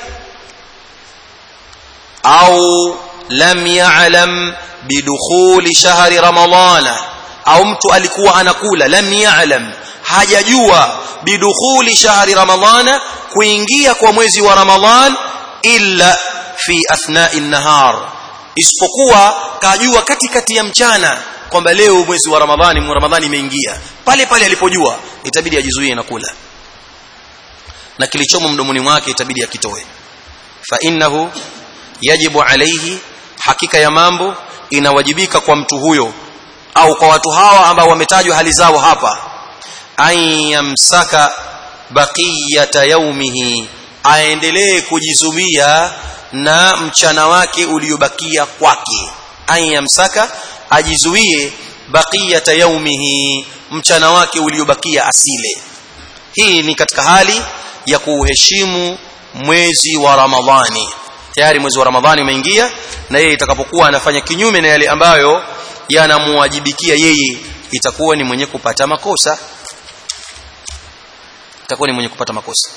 au lam ya'lam bidukhuli shahri ramadhana au mtu alikuwa anakula lam ya'lam hajajua bidukhuli shahri ramadhana kuingia kwa mwezi wa ramadhan illa fi athna'i nahar isipokuwa kajua katikati ya mchana kwamba leo mwezi wa ramadhani mu ramadhani imeingia pale pale alipojua itabidi ajizuie na kula na kilichomo mdomoni mwake itabidi akitoe fa innahu yajibu alayhi hakika ya mambo inawajibika kwa mtu huyo au kwa watu hawa ambao wametajwa hali zao hapa ayamsaka baqiyata yaumihi aendelee kujizuia na mchana wake uliobakia kwake ayamsaka ajizuie baqiyata yaumihi mchana wake uliobakia asile hii ni katika hali ya kuheshimu mwezi wa ramadhani tayari mwezi wa ramadhani umeingia na yeye itakapokuwa anafanya kinyume na yale ambayo yanamuwajibikia yeye itakuwa ni mwenye kupata makosa itakuwa ni mwenye kupata makosa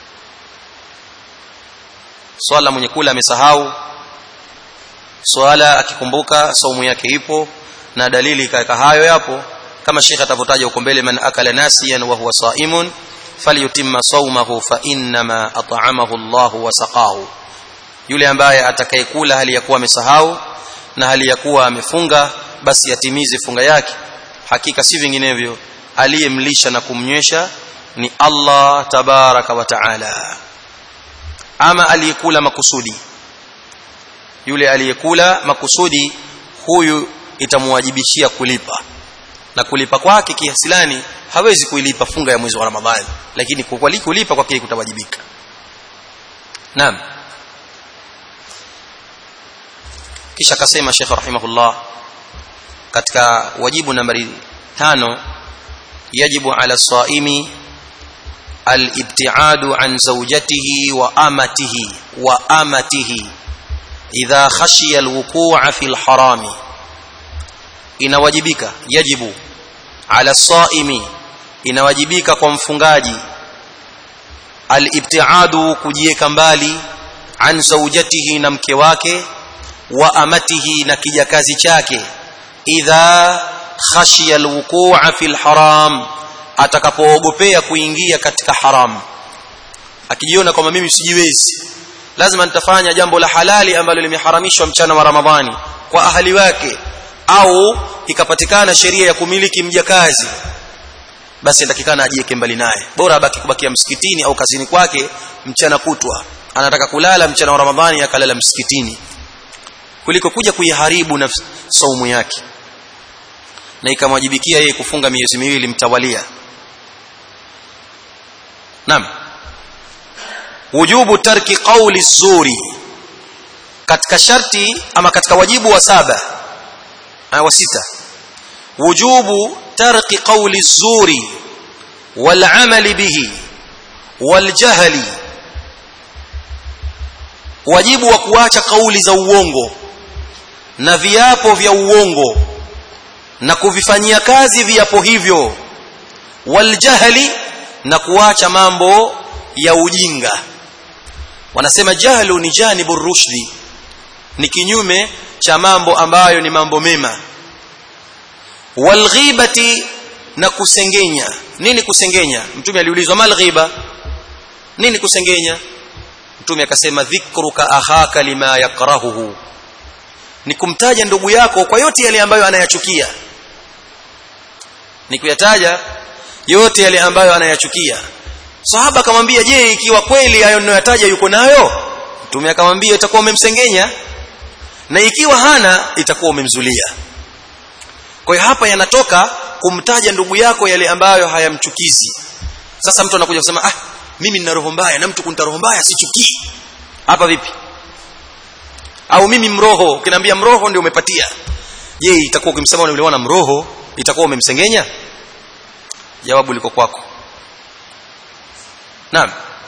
swala mwenye kula amesahau swala akikumbuka saumu yake ipo na dalili kaeka hayo yapo kama Sheikh atavotaja huko mbele man akala nasiyan wa huwa saimun falyutimma sawmahu fa inma at'amahu Allah wa saqahu yule ambaye atakayekula hali ya kuwa amesahau na hali ya kuwa amefunga basi atimize funga yake hakika si vinginevyo aliyemlisha na kumnywesha ni Allah tabaraka wa taala ama aliyekula makusudi yule aliyekula makusudi huyu itamwajibishia kulipa na kulipa kwake kihasilani hawezi kuilipa funga ya mwezi wa Ramadhani lakini kwa kulipa kwake kutawajibika naam kisha akasema Sheikh rahimahullah katika wajibu nambari tano yajibu ala saimi al-ibtiadu an zawjatihi wa amatihi wa amatihi idha khashiya al-wuqu'a fi al-harami inawajibika yajibu ala saimi inawajibika kwa mfungaji al-ibtiadu kujieka mbali an zawjatihi na mke wake wa amatihi na kijakazi chake idha khashiya alwuqu'a fil haram atakapoogopea kuingia katika haram akijiona kwamba mimi sijiwezi lazima nitafanya jambo la halali ambalo limeharamishwa mchana wa ramadhani kwa ahali wake au ikapatikana sheria ya kumiliki mjakazi basi ndatikana ajieke mbali naye bora abaki kubakia msikitini au kazini kwake mchana kutwa anataka kulala mchana wa ramadhani akalala msikitini kuliko kuja kuiharibu na saumu yake na ikamwajibikia yeye kufunga miezi miwili mtawalia Naam wujubu tarki qawli zuri katika sharti ama katika wajibu wa saba wa sita wujubu tarki qawli zuri wal amali bihi wal jahli wajibu wa kuacha kauli za uongo na viapo vya uongo na kuvifanyia kazi viapo hivyo waljahli na kuacha mambo ya ujinga wanasema jahlu ni janibu rushdi ni kinyume cha mambo ambayo ni mambo mema walghibati na kusengenya nini kusengenya mtume aliulizwa mal ghiba nini kusengenya mtume akasema dhikruka akhaka lima yakrahuhu ni kumtaja ndugu yako kwa yote yale ambayo anayachukia ni kuyataja yote yale ambayo anayachukia sahaba akamwambia je ikiwa kweli hayo ninayotaja yuko nayo mtume akamwambia itakuwa umemsengenya na ikiwa hana itakuwa umemzulia kwa hiyo hapa yanatoka kumtaja ndugu yako yale ambayo hayamchukizi sasa mtu anakuja kusema ah mimi nina roho mbaya na mtu kunita roho mbaya sichukii hapa vipi au mimi mroho ukiniambia mroho ndio umepatia je itakuwa ukimsema yule mwana mroho itakuwa umemsengenya jawabu liko kwako naam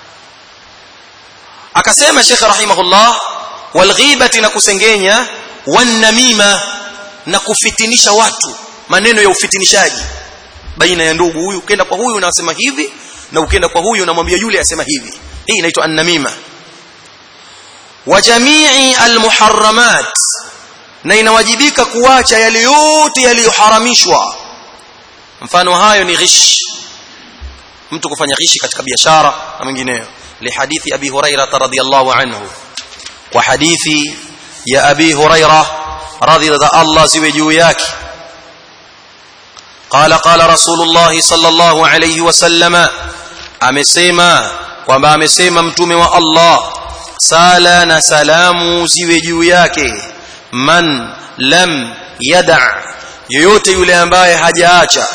akasema Sheikh rahimahullah walghibati na kusengenya wanamima na kufitinisha watu maneno ya ufitinishaji baina ya ndugu huyu ukienda kwa huyu unasema hivi na ukienda kwa huyu unamwambia yule asema hivi hii inaitwa annamima wa jamii almuharramat na inawajibika kuacha yale yote yaliyoharamishwa mfano hayo ni ghish mtu kufanya ghishi katika biashara na mengineyo lihadithi abi hurairah radhiyallahu anhu wa hadithi ya abi hurairah radhiyallahu Allah ziwe juu yake قال قال رسول الله صلى الله عليه وسلم amesema kwamba amesema mtume wa Allah sala na salamu ziwe juu yake man lam yada yoyote yule ambaye hajaacha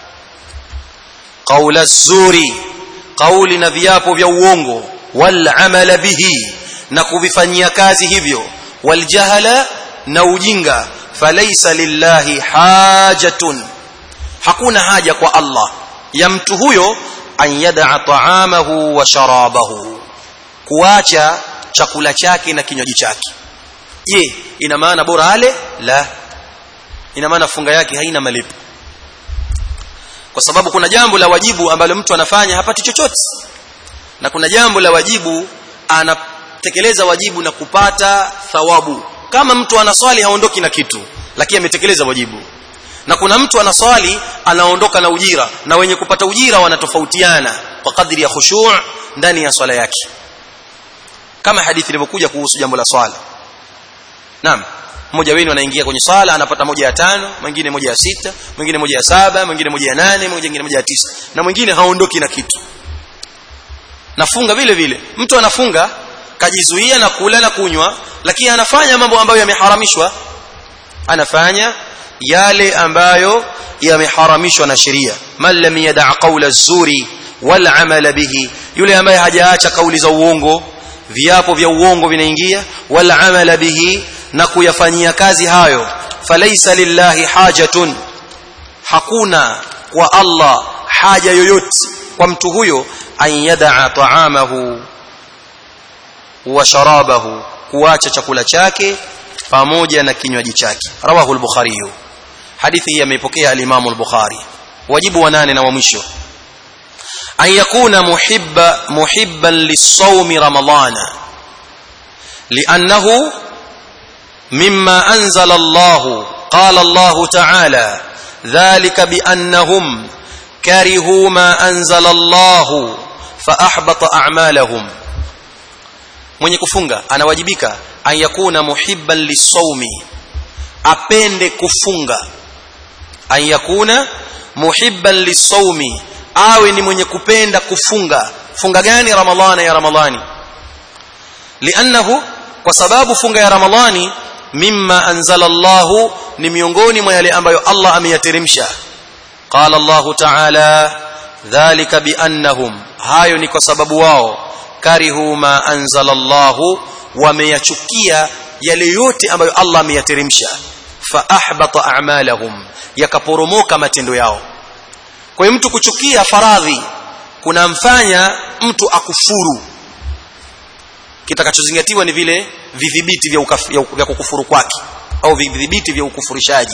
qaula zuri qauli na viapo vya uongo wal amala bihi na kuvifanyia kazi hivyo wal jahala na ujinga falaysa lillahi hajatun hakuna haja kwa Allah ya mtu huyo an yad'a ta'amahu wa sharabahu kuacha chakula chake na kinywaji chake je ina maana bora ale la ina maana funga yake haina malipo kwa sababu kuna jambo la wajibu ambalo mtu anafanya hapati chochote na kuna jambo la wajibu anatekeleza wajibu na kupata thawabu kama mtu anaswali haondoki na kitu lakini ametekeleza wajibu na kuna mtu anaswali anaondoka na ujira na wenye kupata ujira wanatofautiana kwa kadri ya khushu' ndani ya swala yake kama hadithi ilivyokuja kuhusu jambo la swala naam mmoja wenu anaingia kwenye swala anapata moja ya tano mwingine moja ya sita mwingine moja ya saba mwingine moja ya nane mwingine moja ya tisa na mwingine haondoki na kitu nafunga vile vile mtu anafunga kajizuia na kula na kunywa lakini anafanya mambo ambayo yameharamishwa anafanya yale ambayo yameharamishwa na sheria man lam yada' qawla zuri wal amala bihi yule ambaye hajaacha kauli za uongo viapo vya uongo vinaingia wal amala bihi na kuyafanyia kazi hayo falaysa lillahi hajatun hakuna kwa Allah haja yoyote kwa mtu huyo an yada'a ta'amahu wa sharabahu kuacha chakula chake pamoja na kinywaji chake rawahu al-bukhari hadithi hii ameipokea al-imam al-bukhari wajibu wa nane na wa mwisho an yakuna muhibba muhibban lis-sawm ramadana li'annahu mimma anzala Allah qala Allah ta'ala dhalika bi'annahum karihu ma anzala Allah fa ahbata a'malahum mwenye kufunga anawajibika an yakuna muhibban lisawmi apende kufunga an yakuna muhibban lisawmi awe ni mwenye kupenda kufunga funga gani ramadhani ya ramadhani liannahu kwa sababu funga ya ramadhani mimma anzala Allah ni miongoni mwa yale ambayo Allah ameyateremsha qala Allah ta'ala dhalika biannahum hayo ni kwa sababu wao karihu ma anzala Allah wameyachukia yale yote ambayo Allah ameyateremsha fa ahbata a'malahum yakaporomoka matendo yao kwa hiyo mtu kuchukia faradhi kunamfanya mtu akufuru kitakachozingatiwa ni vile vidhibiti vya, vya kukufuru kwake au vidhibiti vya ukufurishaji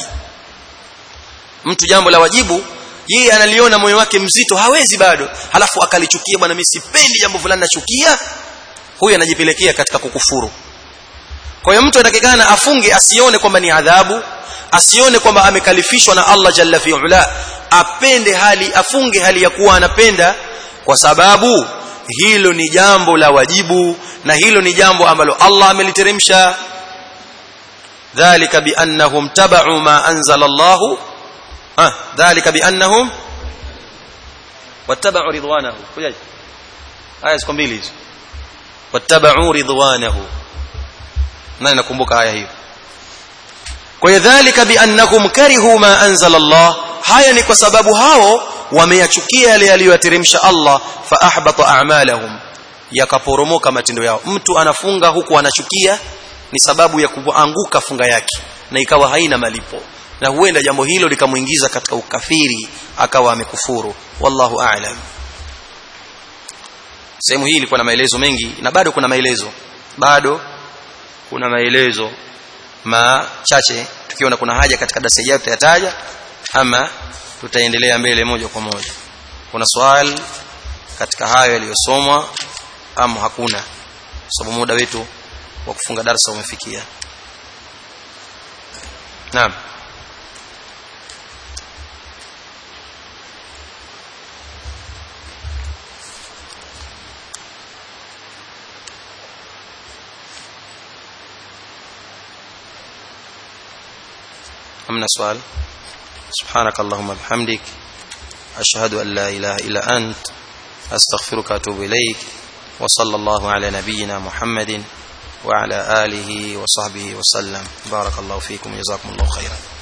mtu jambo la wajibu yeye analiona moyo wake mzito hawezi bado halafu akalichukia bwana mimi sipendi jambo fulani nachukia huyu anajipelekea katika kukufuru kwa hiyo mtu anatakikana afunge asione kwamba ni adhabu asione kwamba amekalifishwa na Allah jalla fi'ala apende hali afunge hali ya kuwa anapenda kwa sababu hilo ni jambo la wajibu na hilo ni jambo ambalo Allah ameliteremsha dhalika biannahum tabau ma anzala Allah ah dhalika biannahum wattaba'u ridwanahu kujaje aya ziko mbili hizo wattaba'u ridwanahu nani nakumbuka aya hiyo kwa hiyo dhalika biannahum karihu ma anzala Allah haya ni kwa sababu hao wameyachukia yale aliyoyateremsha Allah fa ahbata a'malahum yakaporomoka matendo yao mtu anafunga huku anachukia ni sababu ya kuanguka funga yake na ikawa haina malipo na huenda jambo hilo likamuingiza katika ukafiri akawa amekufuru wallahu a'lam sehemu hii ilikuwa na maelezo mengi na bado kuna maelezo bado kuna maelezo machache tukiona kuna haja katika darasa ijayo tutayataja ama tutaendelea mbele moja kwa moja kuna swali katika hayo yaliyosomwa ama hakuna sababu muda wetu wa kufunga darasa umefikia naam أمنا سؤال سبحانك اللهم بحمدك أشهد أن لا إله إلا أنت أستغفرك وأتوب إليك وصلى الله على نبينا محمد وعلى آله وصحبه وسلم بارك الله فيكم جزاكم الله خيرا